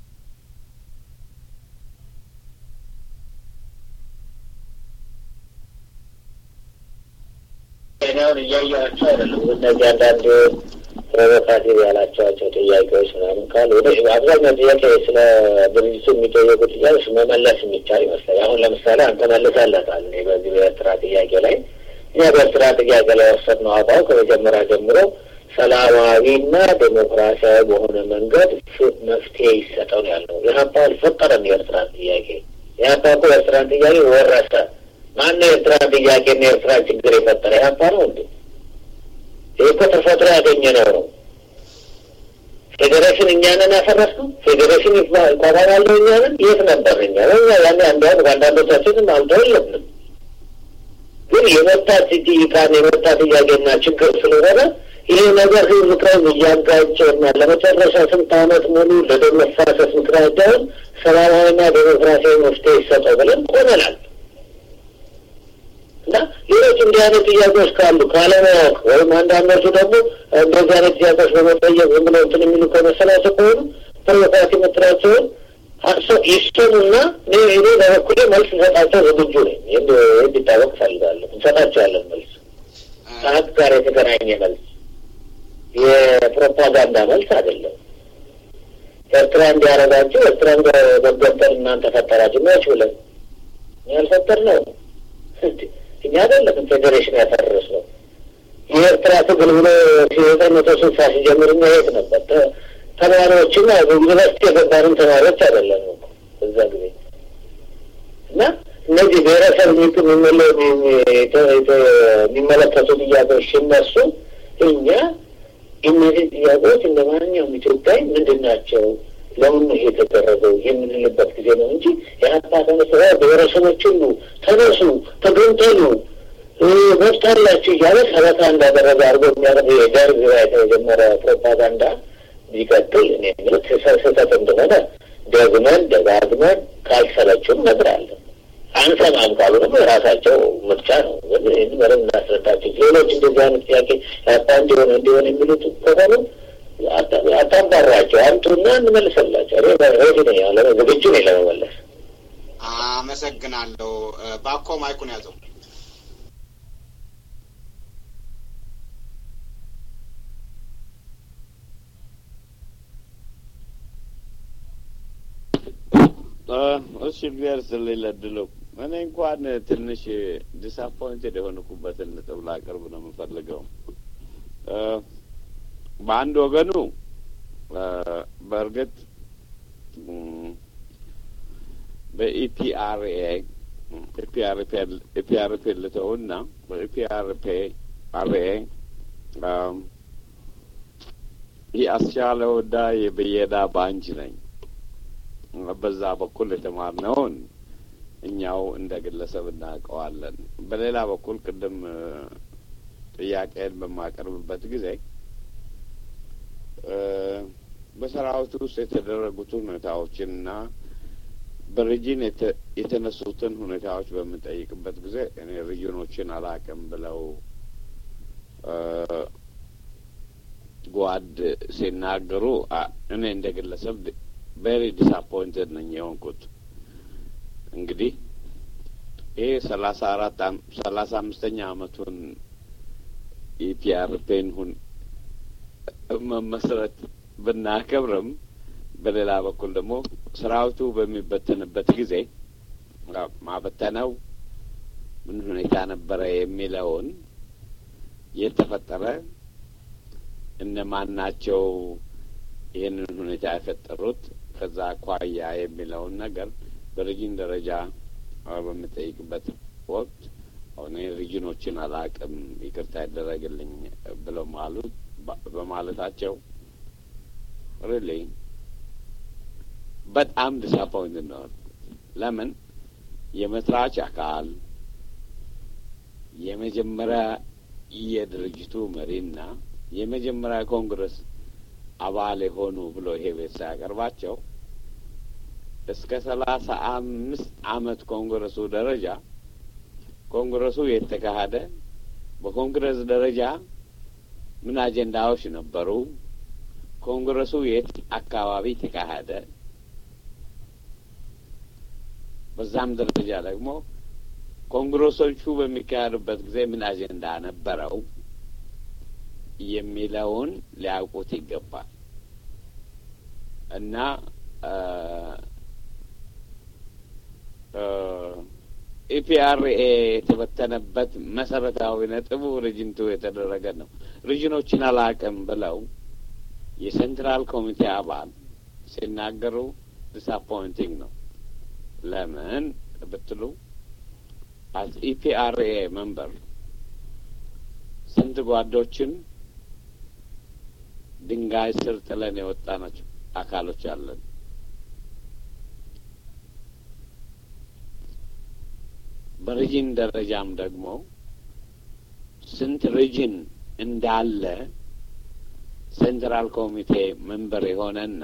ዜናውን እያያቸው አይደለም። እነዚህ አንዳንድ ፕሮቮካቲቭ ያላቸዋቸው ጥያቄዎች ምናምን ካሉ ወደ አብዛኛው ጥያቄ ስለ ድርጅቱ የሚጠየቁ ጥያቄዎች መመለስ የሚቻል ይመስላል። አሁን ለምሳሌ አንተ መልሰለታል። እኔ በዚህ በኤርትራ ጥያቄ ላይ እኛ በኤርትራ ጥያቄ ላይ ወሰድነው አቋም ከመጀመሪያ ጀምሮ ሰላማዊና ዴሞክራሲያዊ በሆነ መንገድ መፍትሄ ይሰጠው ነው ያልነው። ኢህአፓ አልፈጠረም የኤርትራን ጥያቄ። ኢህአፓ እኮ የኤርትራን ጥያቄ ወረሰ። ማነው የኤርትራን ጥያቄና የኤርትራን ችግር የፈጠረ? ኢህአፓ ነው እንዴ? ይህ እኮ ተፈጥሮ ያገኘነው ነው። ፌዴሬሽን እኛንን ያፈረስነው ፌዴሬሽን ይቋቋማለሁ እኛንን የት ነበር እኛ እኛ ያኔ አንዲያውም ከአንዳንዶቻችንም አልተው የለብንም ግን የመብታት ጥይቃን የመብታ ጥያቄና ችግር ስለሆነ ይህ ነገር ህዝብ ከህዝብ እያጋጨና ለመጨረሻ ስንት ዓመት ሙሉ ለደም መፋሰስ ምክንያት ዳውን ሰላማዊና ዴሞክራሲያዊ መፍትሄ ይሰጠው ብለን ቆመናል። እና ሌሎች እንዲህ አይነት ጥያቄዎች ካሉ ካለማወቅ ወይም አንዳንዶቹ ደግሞ እንደዚህ አይነት ጥያቄዎች በመጠየቅ ዝም ብለው እንትን የሚሉ ከመሰላቸው ከሆኑ ፕሮቮካቲ የምትላቸውን ይስጡንና እኔ በበኩሌ መልስ እንሰጣቸው ዝግጁ ነኝ። እንዲታወቅ እፈልጋለሁ። እንሰጣቸዋለን መልስ ከሀቅ ጋር የተገናኘ መልስ፣ የፕሮፓጋንዳ መልስ አይደለም። ኤርትራ እንዲያረጋቸው ኤርትራን በገንጠል እናንተ ፈጠራችሁ መች ብለን ያልፈጠር ነው እኛ አይደለም ፌዴሬሽን ያፈረስ ነው። የኤርትራ ትግል ብሎ ዘጠኝ መቶ ስልሳ ሲጀምር እኛ የት ነበር? ተማሪዎችና ዩኒቨርሲቲ የገባንም ተማሪዎች አይደለም እዛ ጊዜ እና እነዚህ ብሔረሰብ የሚመለከቱ ጥያቄዎች ሲነሱ እኛ እነዚህ ጥያቄዎች እንደ ማንኛውም ኢትዮጵያዊ ምንድን ናቸው ለምን ይሄ የተደረገው የምንልበት ጊዜ ነው እንጂ የሀፓ ተነስ ብሔረሰቦች ሁሉ ተነሱ፣ ተገንጠሉ፣ መብት አላችሁ እያለ ሰበካ እንዳደረገ አድርጎ የሚያደርግ የደርግ የተጀመረ ፕሮፓጋንዳ ቢቀጥል እኔ የምልህ ስህተት እንደሆነ ደግመን ደጋግመን ካልሰለችም እነግራለን። አንሰማም ካሉ ደግሞ የራሳቸው ምርጫ ነው። ግን ይህን በደንብ እናስረዳቸው። ሌሎች እንደዚህ አይነት ጥያቄ ያጣ እንዲሆን እንዲሆን የሚሉት ከሆኑ አታባሯቸው፣ አምጡና እንመልሰላቸው። እኔ ሬዲ ነኝ ያለ ዝግጁ ነኝ ለመመለስ። አመሰግናለሁ። ባኮ ማይኩን ያዘው። እሺ እግዚአብሔር ይስጥልኝ ለድሉ። እኔ እንኳን ትንሽ ዲስአፖይንትድ የሆንኩበትን ነጥብ ላቀርብ ነው የምፈልገው። በአንድ ወገኑ በእርግጥ በኢፒአርኤ ኢፒአርፒ ልተውና በኢፒአርፒ አርኤ ይህ አስቻለ ወዳ የብየዳ ባንች ነኝ። በዛ በኩል የተማርነውን እኛው እንደ ግለሰብ እናውቀዋለን። በሌላ በኩል ቅድም ጥያቄን በማቀርብበት ጊዜ በሰራዊቱ ውስጥ የተደረጉትን ሁኔታዎችንና በሪጅን የተነሱትን ሁኔታዎች በምንጠይቅበት ጊዜ እኔ ሪጅኖችን አላውቅም ብለው ጓድ ሲናገሩ እኔ እንደ ግለሰብ ቬሪ ዲስአፖይንትድ ነኝ የሆንኩት። እንግዲህ ይህ ሰላሳ አራት ሰላሳ አምስተኛ አመቱን ኢፒአርፔን ሁን መመስረት ብናከብርም በሌላ በኩል ደግሞ ሰራዊቱ በሚበተንበት ጊዜ ማበተነው ምን ሁኔታ ነበረ የሚለውን የተፈጠረ እነማን ናቸው ይህንን ሁኔታ የፈጠሩት ከዛ አኳያ የሚለውን ነገር በሪጅን ደረጃ በምጠይቅበት ወቅት አሁን ሪጅኖችን አላቅም ይቅርታ ይደረግልኝ ብለው ማሉት በማለታቸው ሪሊ በጣም ዲስአፖይንት ነው። ለምን የመስራች አካል የመጀመሪያ የድርጅቱ መሪና የመጀመሪያ ኮንግረስ አባል የሆኑ ብሎ ይሄ ቤት ሲያቀርባቸው እስከ ሰላሳ አምስት አመት ኮንግረሱ ደረጃ ኮንግረሱ የተካሄደ በኮንግረስ ደረጃ ምን አጀንዳዎች ነበሩ፣ ኮንግረሱ የት አካባቢ ተካሄደ፣ በዛም ደረጃ ደግሞ ኮንግረሶቹ በሚካሄዱበት ጊዜ ምን አጀንዳ ነበረው የሚለውን ሊያውቁት ይገባል እና ኢፒአርኤ የተበተነበት መሰረታዊ ነጥቡ ሪጅንቱ የተደረገ ነው። ሪጅኖችን አላቅም ብለው የሴንትራል ኮሚቴ አባል ሲናገሩ ዲስአፖይንቲንግ ነው። ለምን ብትሉ አስ ኢፒአርኤ መንበር ስንት ጓዶችን ድንጋይ ስር ጥለን የወጣ ናቸው አካሎች አለን። በሪጅን ደረጃም ደግሞ ስንት ሪጅን እንዳለ ሴንትራል ኮሚቴ መንበር የሆነና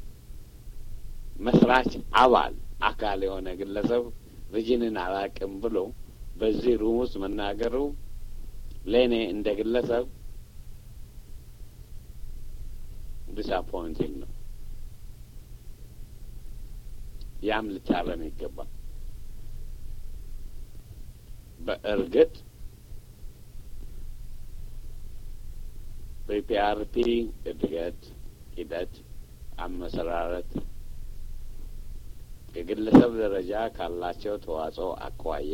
መስራች አባል አካል የሆነ ግለሰብ ሪጅንን አላቅም ብሎ በዚህ ሩም ውስጥ መናገሩ ለእኔ እንደ ግለሰብ ዲስአፖይንቲንግ ነው። ያም ልታረም ይገባል። በእርግጥ በፒአርፒ እድገት ሂደት አመሰራረት የግለሰብ ደረጃ ካላቸው ተዋጽኦ አኳያ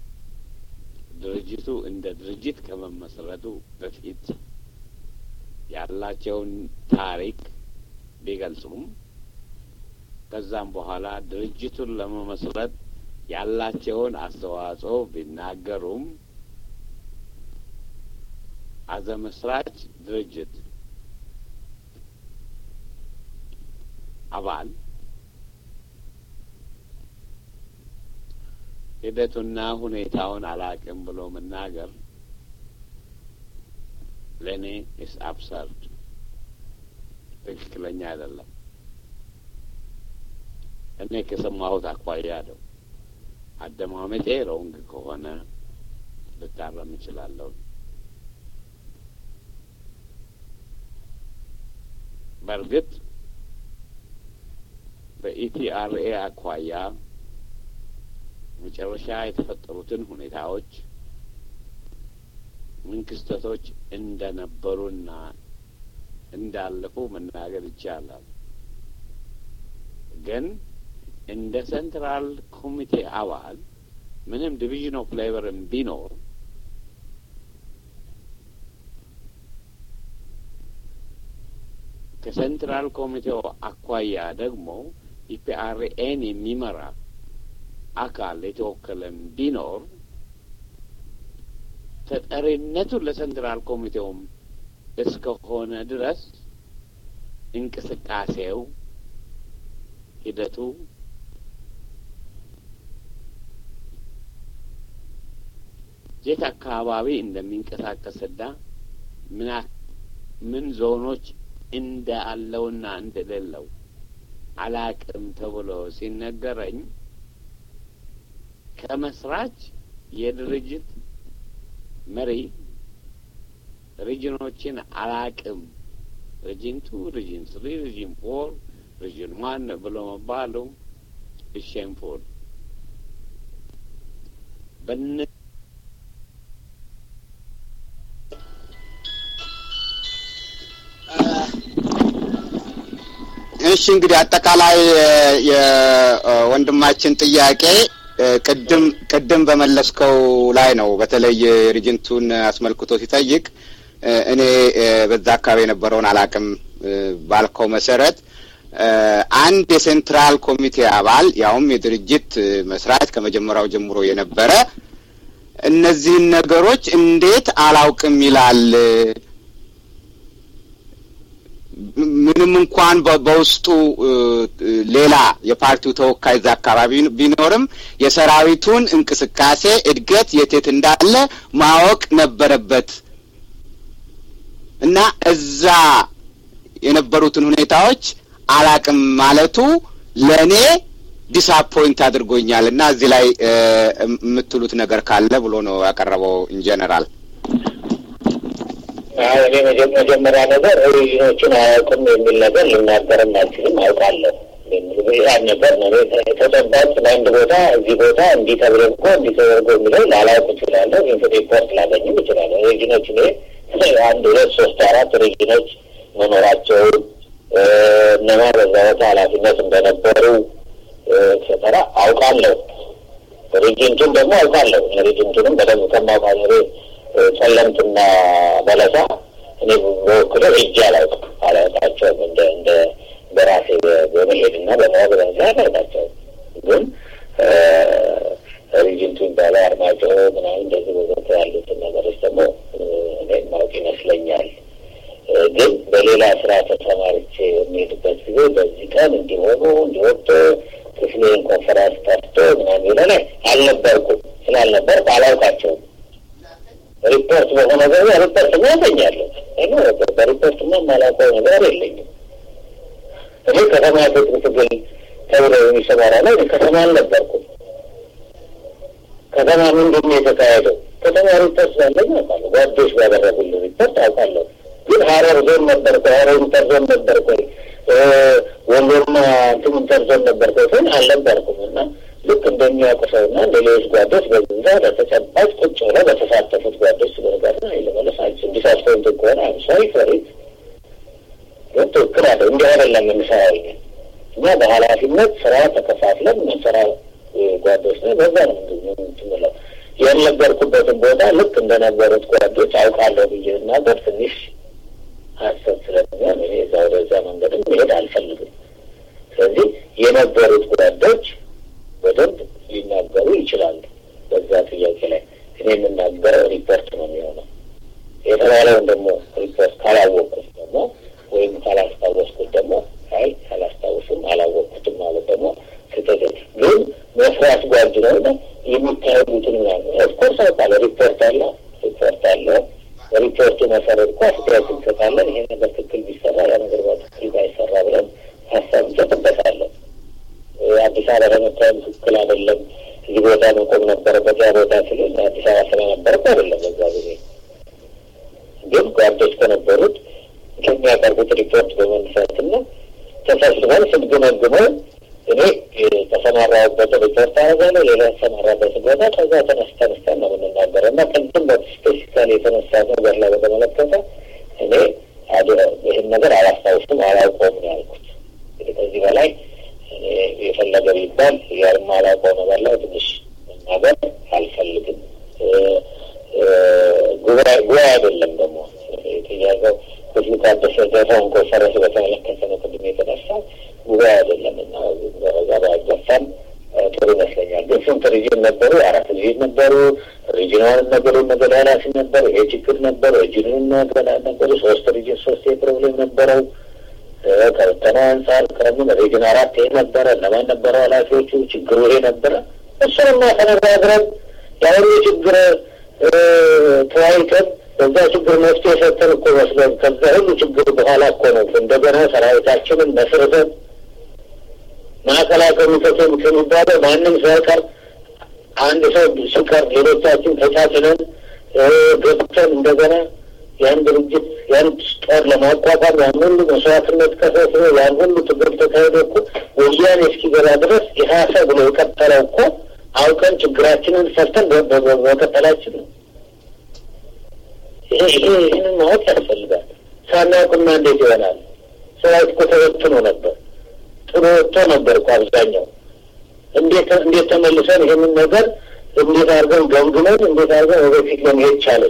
ድርጅቱ እንደ ድርጅት ከመመሰረቱ በፊት ያላቸውን ታሪክ ቢገልጹም ከዛም በኋላ ድርጅቱን ለመመስረት ያላቸውን አስተዋጽኦ ቢናገሩም አዘ መስራች ድርጅት አባል ሂደቱና ሁኔታውን አላቅም ብሎ መናገር ለእኔ ኢስ አብሰርድ፣ ትክክለኛ አይደለም። እኔ ከሰማሁት አኳያ ነው። አደማመጤ ሮንግ ከሆነ ልታረም እችላለሁ። በእርግጥ በኢቲአርኤ አኳያ መጨረሻ የተፈጠሩትን ሁኔታዎች ምን ክስተቶች እንደነበሩና እንዳለፉ መናገር ይቻላል። ግን እንደ ሴንትራል ኮሚቴ አባል ምንም ዲቪዥን ኦፍ ሌበርም ቢኖር ከሴንትራል ኮሚቴው አኳያ ደግሞ ኢፒአርኤን የሚመራ አካል የተወከለም ቢኖር ተጠሪነቱ ለሴንትራል ኮሚቴውም እስከሆነ ድረስ እንቅስቃሴው ሂደቱ የት አካባቢ እንደሚንቀሳቀስና ምን ምን ዞኖች እንዳለውና እንደሌለው አላቅም ተብሎ ሲነገረኝ ከመስራች የድርጅት መሪ ሪጅኖችን አላቅም ሪጅን ቱ፣ ሪጅን ስሪ፣ ሪጅን ፎር፣ ሪጅን ዋን ብሎ መባሉ ሼምፉል በነ እሺ እንግዲህ አጠቃላይ የወንድማችን ጥያቄ ቅድም ቅድም በመለስከው ላይ ነው። በተለይ ሪጅንቱን አስመልክቶ ሲጠይቅ እኔ በዛ አካባቢ የነበረውን አላቅም ባልከው መሰረት አንድ የሴንትራል ኮሚቴ አባል ያውም የድርጅት መስራች ከመጀመሪያው ጀምሮ የነበረ እነዚህን ነገሮች እንዴት አላውቅም ይላል? ምንም እንኳን በውስጡ ሌላ የፓርቲው ተወካይ እዛ አካባቢ ቢኖርም የሰራዊቱን እንቅስቃሴ እድገት የቴት እንዳለ ማወቅ ነበረበት እና እዛ የነበሩትን ሁኔታዎች አላቅም ማለቱ ለእኔ ዲስአፖይንት አድርጎኛል እና እዚህ ላይ የምትሉት ነገር ካለ ብሎ ነው ያቀረበው ኢንጀነራል። እኔ መጀመሪያ ነገር ኦሪጂኖችን አያውቅም የሚል ነገር ልናገርም አልችልም። አውቃለሁ ያን ነገር ነው ተጨባጭ በአንድ ቦታ እዚህ ቦታ እንዲህ ተብሎ እኮ እንዲህ ተደርጎ የሚለው ላላውቅ እችላለሁ። ሪፖርት ላገኝም እችላለሁ። ኦሪጂኖች እኔ አንድ ሁለት ሶስት አራት ኦሪጂኖች መኖራቸውን እነማ በዛ ቦታ ኃላፊነት እንደነበሩ ኤክሴተራ አውቃለሁ። ሪጅንቱን ደግሞ አውቃለሁ። ሪጅንቱንም በደንብ ከማውቃ ጸለምትና በለሳ እኔ በወክለው እጅ አላውቅም አላውቃቸውም። እንደ እንደ በራሴ በመሄድና በማወቅ በዛ አላውቃቸውም። ግን ሪጅንቱ ይባላል አርማጭሆ ምናምን እንደዚህ በቦታ ያሉትን ነገሮች ደግሞ እኔ ማወቅ ይመስለኛል። ግን በሌላ ስራ ተሰማርቼ የሚሄድበት ጊዜ በዚህ ቀን እንዲሆኑ እንዲወጡ ክፍሌን ኮንፈራንስ ጠርቶ ምናምን ይለ ላይ አልነበርኩም። ስላልነበርኩ አላውቃቸውም። ሪፖርት በሆነ ጊዜ ሪፖርት ማ ያገኛለሁ። በሪፖርት ማ የማላውቀው ነገር የለኝም። እኔ ከተማ ትጥቅ ትግል ተብሎ የሚሰማራ ላይ ከተማ አልነበርኩም። ከተማ ምንድን ነው የተካሄደው? ከተማ ሪፖርት ስላለኝ አውቃለሁ። ጓዶች ባደረጉልኝ ሪፖርት አውቃለሁ። ግን ሀረር ዞን ነበርኩ፣ ሀረር ኢንተር ዞን ነበርኩ፣ ወሎና እንትን ኢንተር ዞን ነበርኩ ግን አልነበርኩም እና ልክ እንደሚያውቁ ሰውና እንደ ሌሎች ጓዶች በዛ በተጨባጭ ቁጭ ብለው በተሳተፉት ጓዶች ስለጋር ይለመለስ አልችል ዲሳስፖይንት ከሆነ አምሳይ ፈሪት ግን ትክክል አለ እንዲህ አይደለም የምንሰራው እኛ በኃላፊነት ስራ ተከፋፍለን ምንሰራ ጓዶች ነው። በዛ ነው ምትምለው ያልነበርኩበትን ቦታ ልክ እንደነበሩት ጓዶች አውቃለሁ ብዬ እናገር ትንሽ ሀሰብ ስለሚሆን እኔ እዛ ወደዛ መንገድም መሄድ አልፈልግም። ስለዚህ የነበሩት ጓዶች በደንብ ሊናገሩ ይችላሉ። በዛ ጥያቄ ላይ እኔ የምናገረው ሪፖርት ነው የሚሆነው። የተባለውን ደግሞ ሪፖርት ካላወቅኩት ደግሞ ወይም ካላስታወስኩት ደግሞ አይ አላስታውስም አላወቅኩትም ማለት ደግሞ ስህተት ግን መስራት ጓድ ነው የሚካሄዱትን ምናምን ኦፍኮርስ አውቃለሁ። ሪፖርት አለ ሪፖርት አለ። በሪፖርቱ መሰረት እኮ አስተያየት እንሰጣለን። ይሄ ነገር ትክክል ቢሰራ ያ ነገር በትክክል ባይሰራ ብለን ሀሳብ እንሰጥበታለን። አዲስ አበባ ለመታየም ትክክል አይደለም፣ እዚህ ቦታ መቆም ነበረበት። ያ ቦታ ስል አዲስ አበባ ስለነበረበት አይደለም። በዛ ጊዜ ግን ጓዶች ከነበሩት ከሚያቀርቡት ሪፖርት በመነሳትና ተሰብስበን ስንገመግመው እኔ ተሰማራሁበት ሪፖርት አደርጋለሁ፣ ሌላ የተሰማራበት ቦታ ከዛ ተነስ ተነስተን ነው የምንናገረው እና ከንትን ስፔሲካሊ የተነሳ ነገር ላይ በተመለከተ እኔ ይህን ነገር አላስታውስም፣ አላውቀውም ነው ያልኩት። እንግዲህ ከዚህ በላይ የፈለገ ቢባል የማላውቀው ነገር ላይ ትንሽ መናገር አልፈልግም። ጉባኤ አይደለም ደግሞ ጥያቄው ህዝቡ ታደሰ ደረሰውን ኮንፈረንስ በተመለከተ ነው ቅድም የተነሳ ጉባኤ አይደለም እና በዛ ባይገፋም ጥሩ ይመስለኛል። ግን ስንት ሪጅን ነበሩ? አራት ሪጅን ነበሩ። ሪጅናውን ነገሩ ነገድ ኃላፊ ነበሩ። ይሄ ችግር ነበሩ። ሪጅኑን ነገድ ነበሩ። ሶስት ሪጅን ሶስት ፕሮብሌም ነበረው። ከበተና አንጻር ከምን ሪጅን አራት ይሄ ነበረ። እነማን ነበረ ኃላፊዎቹ? ችግሩ ይሄ ነበረ። እሱንማ ተነጋግረን የአሁኑ ችግር ተወያይተን በዛ ችግር መፍትሄ የሰጠን እኮ መስለን ከዛ ሁሉ ችግር በኋላ እኮ ነው እንደገና ሰራዊታችንን መስርተን ማዕከላዊ ኮሚቴ ከሚባለው ማንም ሳይቀር አንድ ሰው ሲቀር ሌሎቻችን ተቻችለን ገብተን እንደገና ያን ድርጅት ያን ጦር ለማቋቋም ያን ሁሉ መስዋዕትነት ከሰስነ ያን ሁሉ ትግል ተካሄደ እኮ ወያኔ እስኪገባ ድረስ የሀሰ ብሎ የቀጠለው እኮ አውቀን ችግራችንን ፈርተን በመቀጠላችን ነው። ይሄ ይሄ ይህንን ማወቅ ያስፈልጋል። ሳናውቅማ እንዴት ይሆናል? ሰራዊት እኮ ተበትኖ ነበር፣ ጥሎ ወጥቶ ነበር እኮ አብዛኛው። እንዴት እንዴት ተመልሰን ይህንን ነገር እንዴት አድርገን ገምግመን እንዴት አድርገን ወደፊት ለመሄድ ቻለን?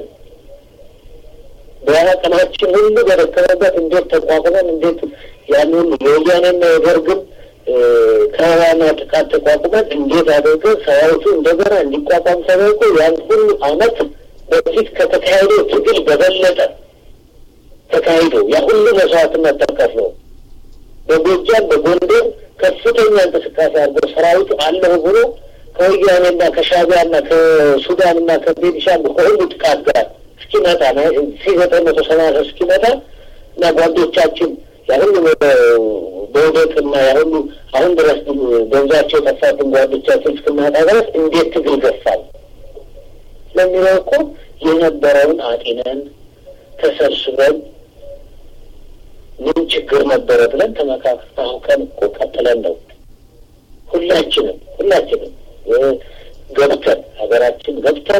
በአቅማችን ሁሉ በደከመበት እንዴት ተቋቁመን እንዴት ያን ሁሉ የወያኔና የደርግን ከበባና ጥቃት ተቋቁመን እንዴት አድርገን ሰራዊቱ እንደገና እንዲቋቋም ተደርጎ ያን ሁሉ አመት በፊት ከተካሄደው ትግል በበለጠ ተካሂዶ ያ ሁሉ መስዋዕትነት ተከፍሎ በጎጃም በጎንደር ከፍተኛ እንቅስቃሴ አድርጎ ሰራዊቱ አለሁ ብሎ ከወያኔና ከሻቢያና ከሱዳንና ከቤኒሻንጉል ከሁሉ ጥቃት ጋር እስኪመጣ ሺ ዘጠኝ መቶ ሰማንያ እስኪመጣ እና ጓዶቻችን ያሁሉ በውደቅና ያሁሉ አሁን ድረስ ገንዛቸው የጠፋብን ጓዶቻችን እስክናጣ ድረስ እንዴት ትግል ገፋል ለሚለው እኮ የነበረውን አጢነን ተሰብስበን ምን ችግር ነበረ ብለን ተመካክረን አውቀን እኮ ቀጥለን ነው ሁላችንም ሁላችንም ገብተን ሀገራችን ገብተን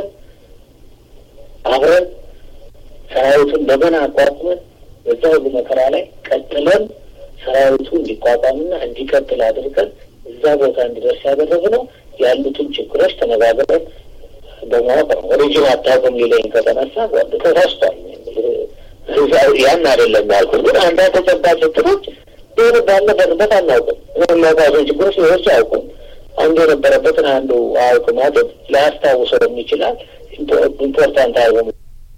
አብረን ሰራዊቱን እንደገና አቋቁመን በዛ ሁሉ መከራ ላይ ቀጥለን ሰራዊቱ እንዲቋቋምና እንዲቀጥል አድርገን እዛ ቦታ እንዲደርስ ያደረግነው ያሉትን ችግሮች ተነጋግረን በማወቅ ነው። ኦሪጂን አታውቅም ሊለኝ ከተነሳ ጓድ ተሳስቷል። ያን አይደለም ያልኩት፣ ግን አንዳንድ ተጨባጭ ችግሮች ቢሆን ባለበትበት አናውቅም። የሚያውቃቸው ችግሮች ሌሎች አያውቁም። አንዱ የነበረበትን አንዱ አያውቅ ማለት ላያስታውሰው ይችላል። ኢምፖርታንት አርገ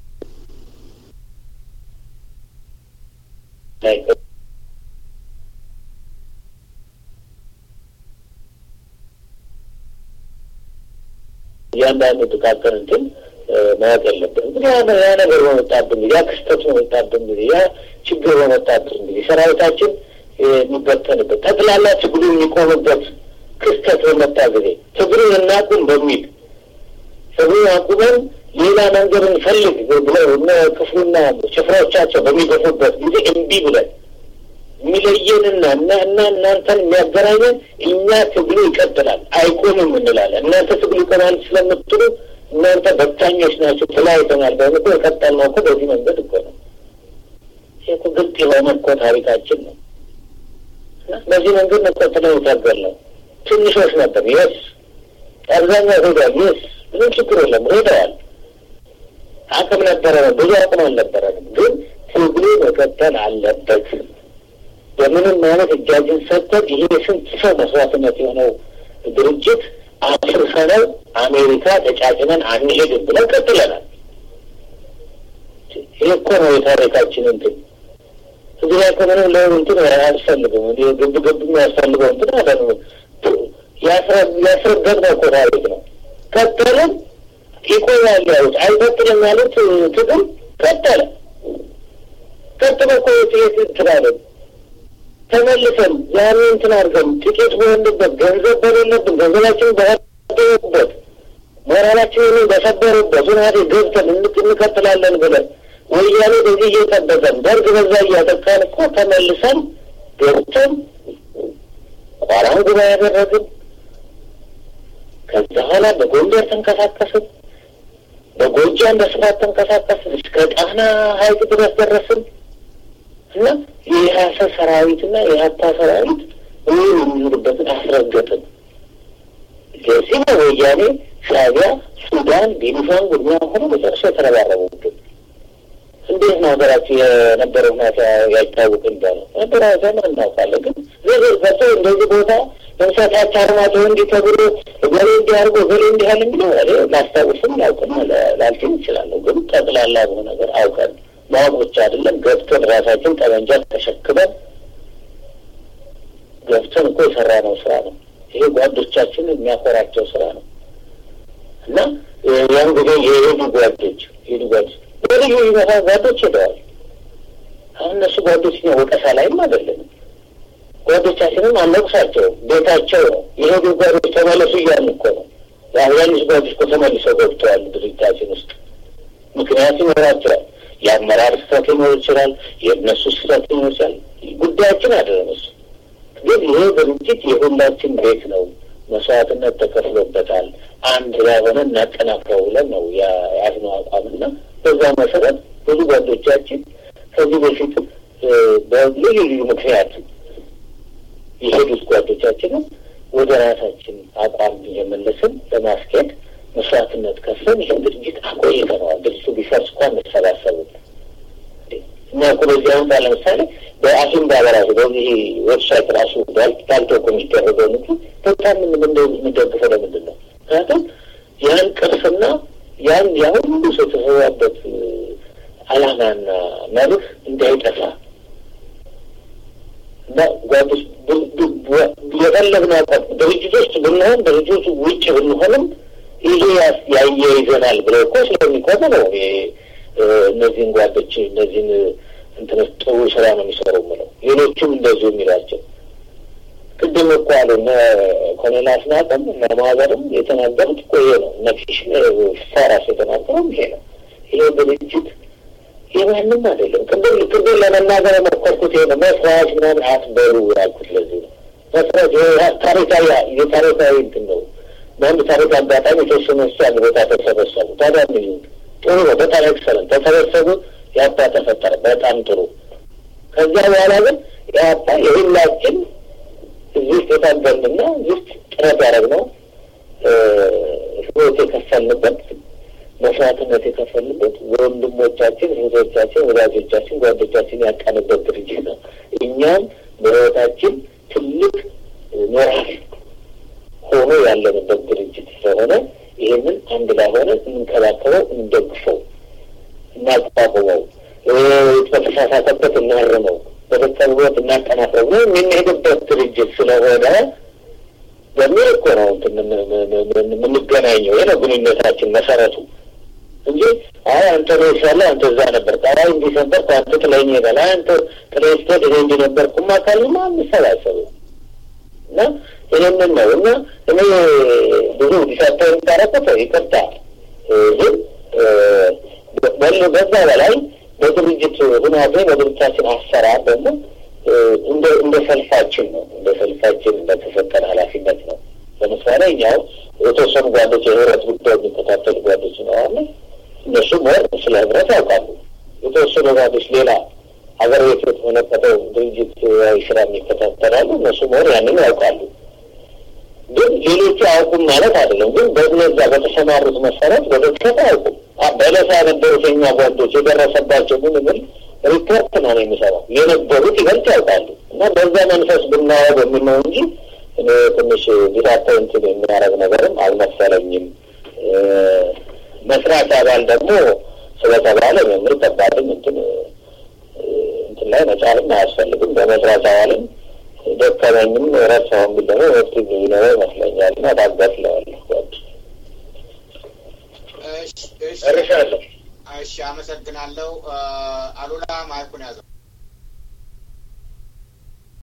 እያንዳንዱ ጥቃቅን እንትን ማወቅ የለብንም። ግን ያ ነገር በመጣብን ጊዜ ያ ክስተት በመጣብን ጊዜ ያ ችግር በመጣብን ጊዜ ሰራዊታችን የሚበተንበት ጠቅላላ ትግሉ የሚቆምበት ክስተት በመጣ ጊዜ ትግሉን እናቁም በሚል ትግሉን አቁመን ሌላ መንገድ እንፈልግ ብለው እነ ክፍሉና ጭፍሮቻቸው በሚገፉበት ጊዜ እምቢ ብለን የሚለየንና እና እና እናንተን የሚያገናኘን እኛ ትግሉ ይቀጥላል አይቆምም እንላለን። እናንተ ትግሉ ይቆማል ስለምትሉ እናንተ በታኞች ናቸው ተለያይተናል። በምኮ የቀጠልነው እኮ በዚህ መንገድ እኮ ነው። ይህ እኮ ግልጥ የሆነ እኮ ታሪካችን ነው። በዚህ መንገድ ነው ቀጥለው የታገልነው። ትንሾች ነበር የስ አብዛኛው ሄደዋል። የስ ምንም ችግር የለም ሄደዋል። አቅም ነበረ፣ ብዙ አቅም አልነበረንም። ግን ትግሉ መቀጠል አለበት። በምንም አይነት እጃችን ሰጥተን ይሄ ስንት ሰው መስዋዕትነት የሆነው ድርጅት አፍርሰነው አሜሪካ ተጫጭነን አንሄድም ብለን ቀጥለናል። ይህ እኮ ነው የታሪካችን እንትን እዚህ ላይ እኮ ምንም ለሆኑ እንትን አያስፈልግም። ግብ ግብ የሚያስፈልገው እንትን አለ ያስረገጥነው እኮ ታሪክ ነው። ቀጠልን ይቆያል ያሉት አይቀጥልም ያሉት ትግል ቀጠለ። ቀጥለ እኮ የት እንትናለን ተመልሰን ያን እንትን አድርገን ጥቂት በሆንበት ገንዘብ በሌለብን ገንዘባችን በበት ራሳችንን በሰበሩበት ሁናቴ ገብተን እንቀጥላለን ብለን ወያኔ በዚህ እየጠበቀን ደርግ በዛ እያጠቃን እኮ ተመልሰን ገብተን ቋራን ጉባኤ ያደረግን ከዛ በኋላ በጎንደር ተንቀሳቀስን፣ በጎጃም በስፋት ተንቀሳቀስን፣ እስከ ጣና ሐይቅ ድረስ ደረስን እና የኢህአሰ ሰራዊትና የሀታ ሰራዊት ይህ የሚሄዱበትን አስረገጥን። ለዚህ ነው ወያኔ፣ ሻዕቢያ፣ ሱዳን፣ ቤኒሻንጉል ምናምን ሆኖ መጨረሻ የተረባረቡብን። እንዴት ነው ሀገራችን የነበረው ሁኔታ ያይታወቅ እንዳለ ነበረ ዘመን እናውቃለን። ግን ዝርዝር ገብቶ እንደዚህ ቦታ ለምሳሌ አርማጭሆ እንዲህ ተብሎ እገሌ እንዲህ አድርጎ እገሌ እንዲህ ያለ እንግዲህ እኔ ላስታውስም ላውቅም ላልችል ይችላለሁ። ግን ጠቅላላ በሆነ ነገር አውቀን ማወቅ ብቻ አይደለም ገብተን ራሳችን ጠመንጃ ተሸክመን ገብተን እኮ የሰራነው ስራ ነው። ይሄ ጓዶቻችን የሚያኮራቸው ስራ ነው እና ያን ጊዜ የሄዱ ጓዶች ሄዱ ጓዶች በልዩ ይመታ ጓዶች ሄደዋል። አሁን እነሱ ጓዶች እኛ ወቀሳ ላይም አይደለንም። ጓዶቻችንም አነቁሳቸውም ቤታቸው ነው። የሄዱ ጓዶች ተመለሱ እያሉ እኮ ነው። የአብዛኞቹ ጓዶች እኮ ተመልሰው ገብተዋል ድርጅታችን ውስጥ ምክንያት ይኖራቸዋል። የአመራር ስህተት ሊኖር ይችላል። የእነሱ ስህተት ሊኖር ይችላል። ጉዳያችን አይደለም እሱ። ግን ይሄ ድርጅት የሁላችን ቤት ነው። መስዋዕትነት ተከፍሎበታል። አንድ ላይ ሆነ እናጠናክረው ብለን ነው የያዝነው አቋምና በዛ መሰረት ብዙ ጓዶቻችን ከዚህ በፊት በልዩ ልዩ ምክንያት የሄዱት ጓዶቻችንም ወደ ራሳችን አቋም እየመለስን ለማስኬድ መስዋዕትነት ከፍለን ይህን ድርጅት አቆይተነዋል። ድርጅቱ ቢፈርስ እንኳ እንሰባሰብም እና እኮ በዚህ አሁን ለምሳሌ በአሲምባ በራሱ በዚህ ዌብሳይት ራሱ ዳልቶኮ የሚደረገው ንግድ በጣም የምንደግፈው ለምንድን ነው? ምክንያቱም ያን ቅርስና ያን ያሁሉ ሰው የተሰዋበት ዓላማና መርህ እንዳይጠፋ እና ጓዶች የፈለግነው አቋም ድርጅቶች ብንሆን ድርጅቶች ውጭ ብንሆንም ይሄ ያያይዘናል ብለው እኮ ስለሚቆሙ ነው እነዚህን ጓዶች እነዚህን እንትኖች ጥሩ ስራ ነው የሚሰሩ ምለው ሌሎችም እንደዚሁ የሚሏቸው ቅድም እኮ አሉ እነ ኮሎኔል አስናቀም እነ ማዘርም የተናገሩት እኮ ይሄ ነው። እነ ፊሽን ፋራስ የተናገረውም ይሄ ነው። ይሄ ድርጅት የማንም አይደለም። ቅድም ቅድም ለመናገር የሞከርኩት ይሄ ነው። መስራች ምናምን አትበሉ ያልኩት ለዚህ ነው። መስራች ታሪካዊ የታሪካዊ እንትን ነው። በአንድ ታሪክ አጋጣሚ የተወሰኑ ስ አንድ ቦታ ተሰበሰቡ። ታዲያ ምን ይሁን ጥሩ ነው። በጣም ኤክሰለንት ተሰበሰቡ። የአባ ተፈጠረ በጣም ጥሩ። ከዚያ በኋላ ግን የአባ የሁላችን እዚህ ውስጥ የታገልንና እዚህ ውስጥ ጥረት ያደረግነው ህይወት የከፈልንበት መስዋዕትነት የከፈልንበት ወንድሞቻችን፣ እህቶቻችን፣ ወዳጆቻችን፣ ጓዶቻችን ያጣንበት ድርጅት ነው። እኛም በህይወታችን ትልቅ ሞራል ሆኖ ያለንበት ድርጅት ስለሆነ ይህንን አንድ ላይ ሆነ እንንከባከበው፣ እንደግፈው፣ እናቋቁመው፣ በተሳሳተበት እናርመው በደቀብበት እናጠናክረው ነው የምንሄድበት ድርጅት ስለሆነ በሚል እኮ ነው የምንገናኘው። ይህ ነው ግንኙነታችን መሰረቱ እንጂ አይ አንተ ነው ይሻለ አንተ እዛ ነበር አይ እንዲህ ነበር አንተ ጥለኝ ሄዳል አይ አንተ ጥለኝ ስትሄድ እኔ እንዲህ ነበርኩማ ካልማ አንሰባሰብም እና ይህንን ነው እና እኔ ብዙ ዲሳታ የሚታረቁት ይቅርታ ግን በዛ በላይ በድርጅት ሁናቴ በድርጅታችን አሰራር ደግሞ እንደ እንደ ሰልፋችን ነው እንደ ሰልፋችን እንደተሰጠን ኃላፊነት ነው። ለምሳሌ እኛው የተወሰኑ ጓዶች የህብረት ጉዳይ የሚከታተሉ ጓዶች ይኖራሉ። እነሱ ሞር ስለ ህብረት ያውቃሉ። የተወሰኑ ጓዶች ሌላ ሀገር ቤት የተመለከተው ድርጅት ስራ የሚከታተላሉ። እነሱ ሞር ያንን ያውቃሉ። ግን ሌሎቹ አያውቁም ማለት አይደለም። ግን በነዛ በተሰማሩት መሰረት በደቀት አያውቁም። በለሳ የነበሩት የኛ ጓዶች የደረሰባቸው ምን ምን ሪፖርት ነው የሚሰራው የነበሩት ይበልጥ ያውቃሉ። እና በዛ መንፈስ ብናየው በሚል ነው እንጂ እኔ ትንሽ ዲፓርትመንትን የሚያደርግ ነገርም አልመሰለኝም። መስራት አባል ደግሞ ስለተባለ መምር ከባድም እንትን እንትን ላይ መጫልም አያስፈልግም። በመስራት አባልም ደከመኝም ረሳውን ብል ደግሞ መፍትሄ የሚኖረው ይመስለኛል እና ታጋት ለዋለሁ ጓድ እርሻለሁ። እሺ፣ አመሰግናለሁ። አሉላ ማይኩን ያዘው።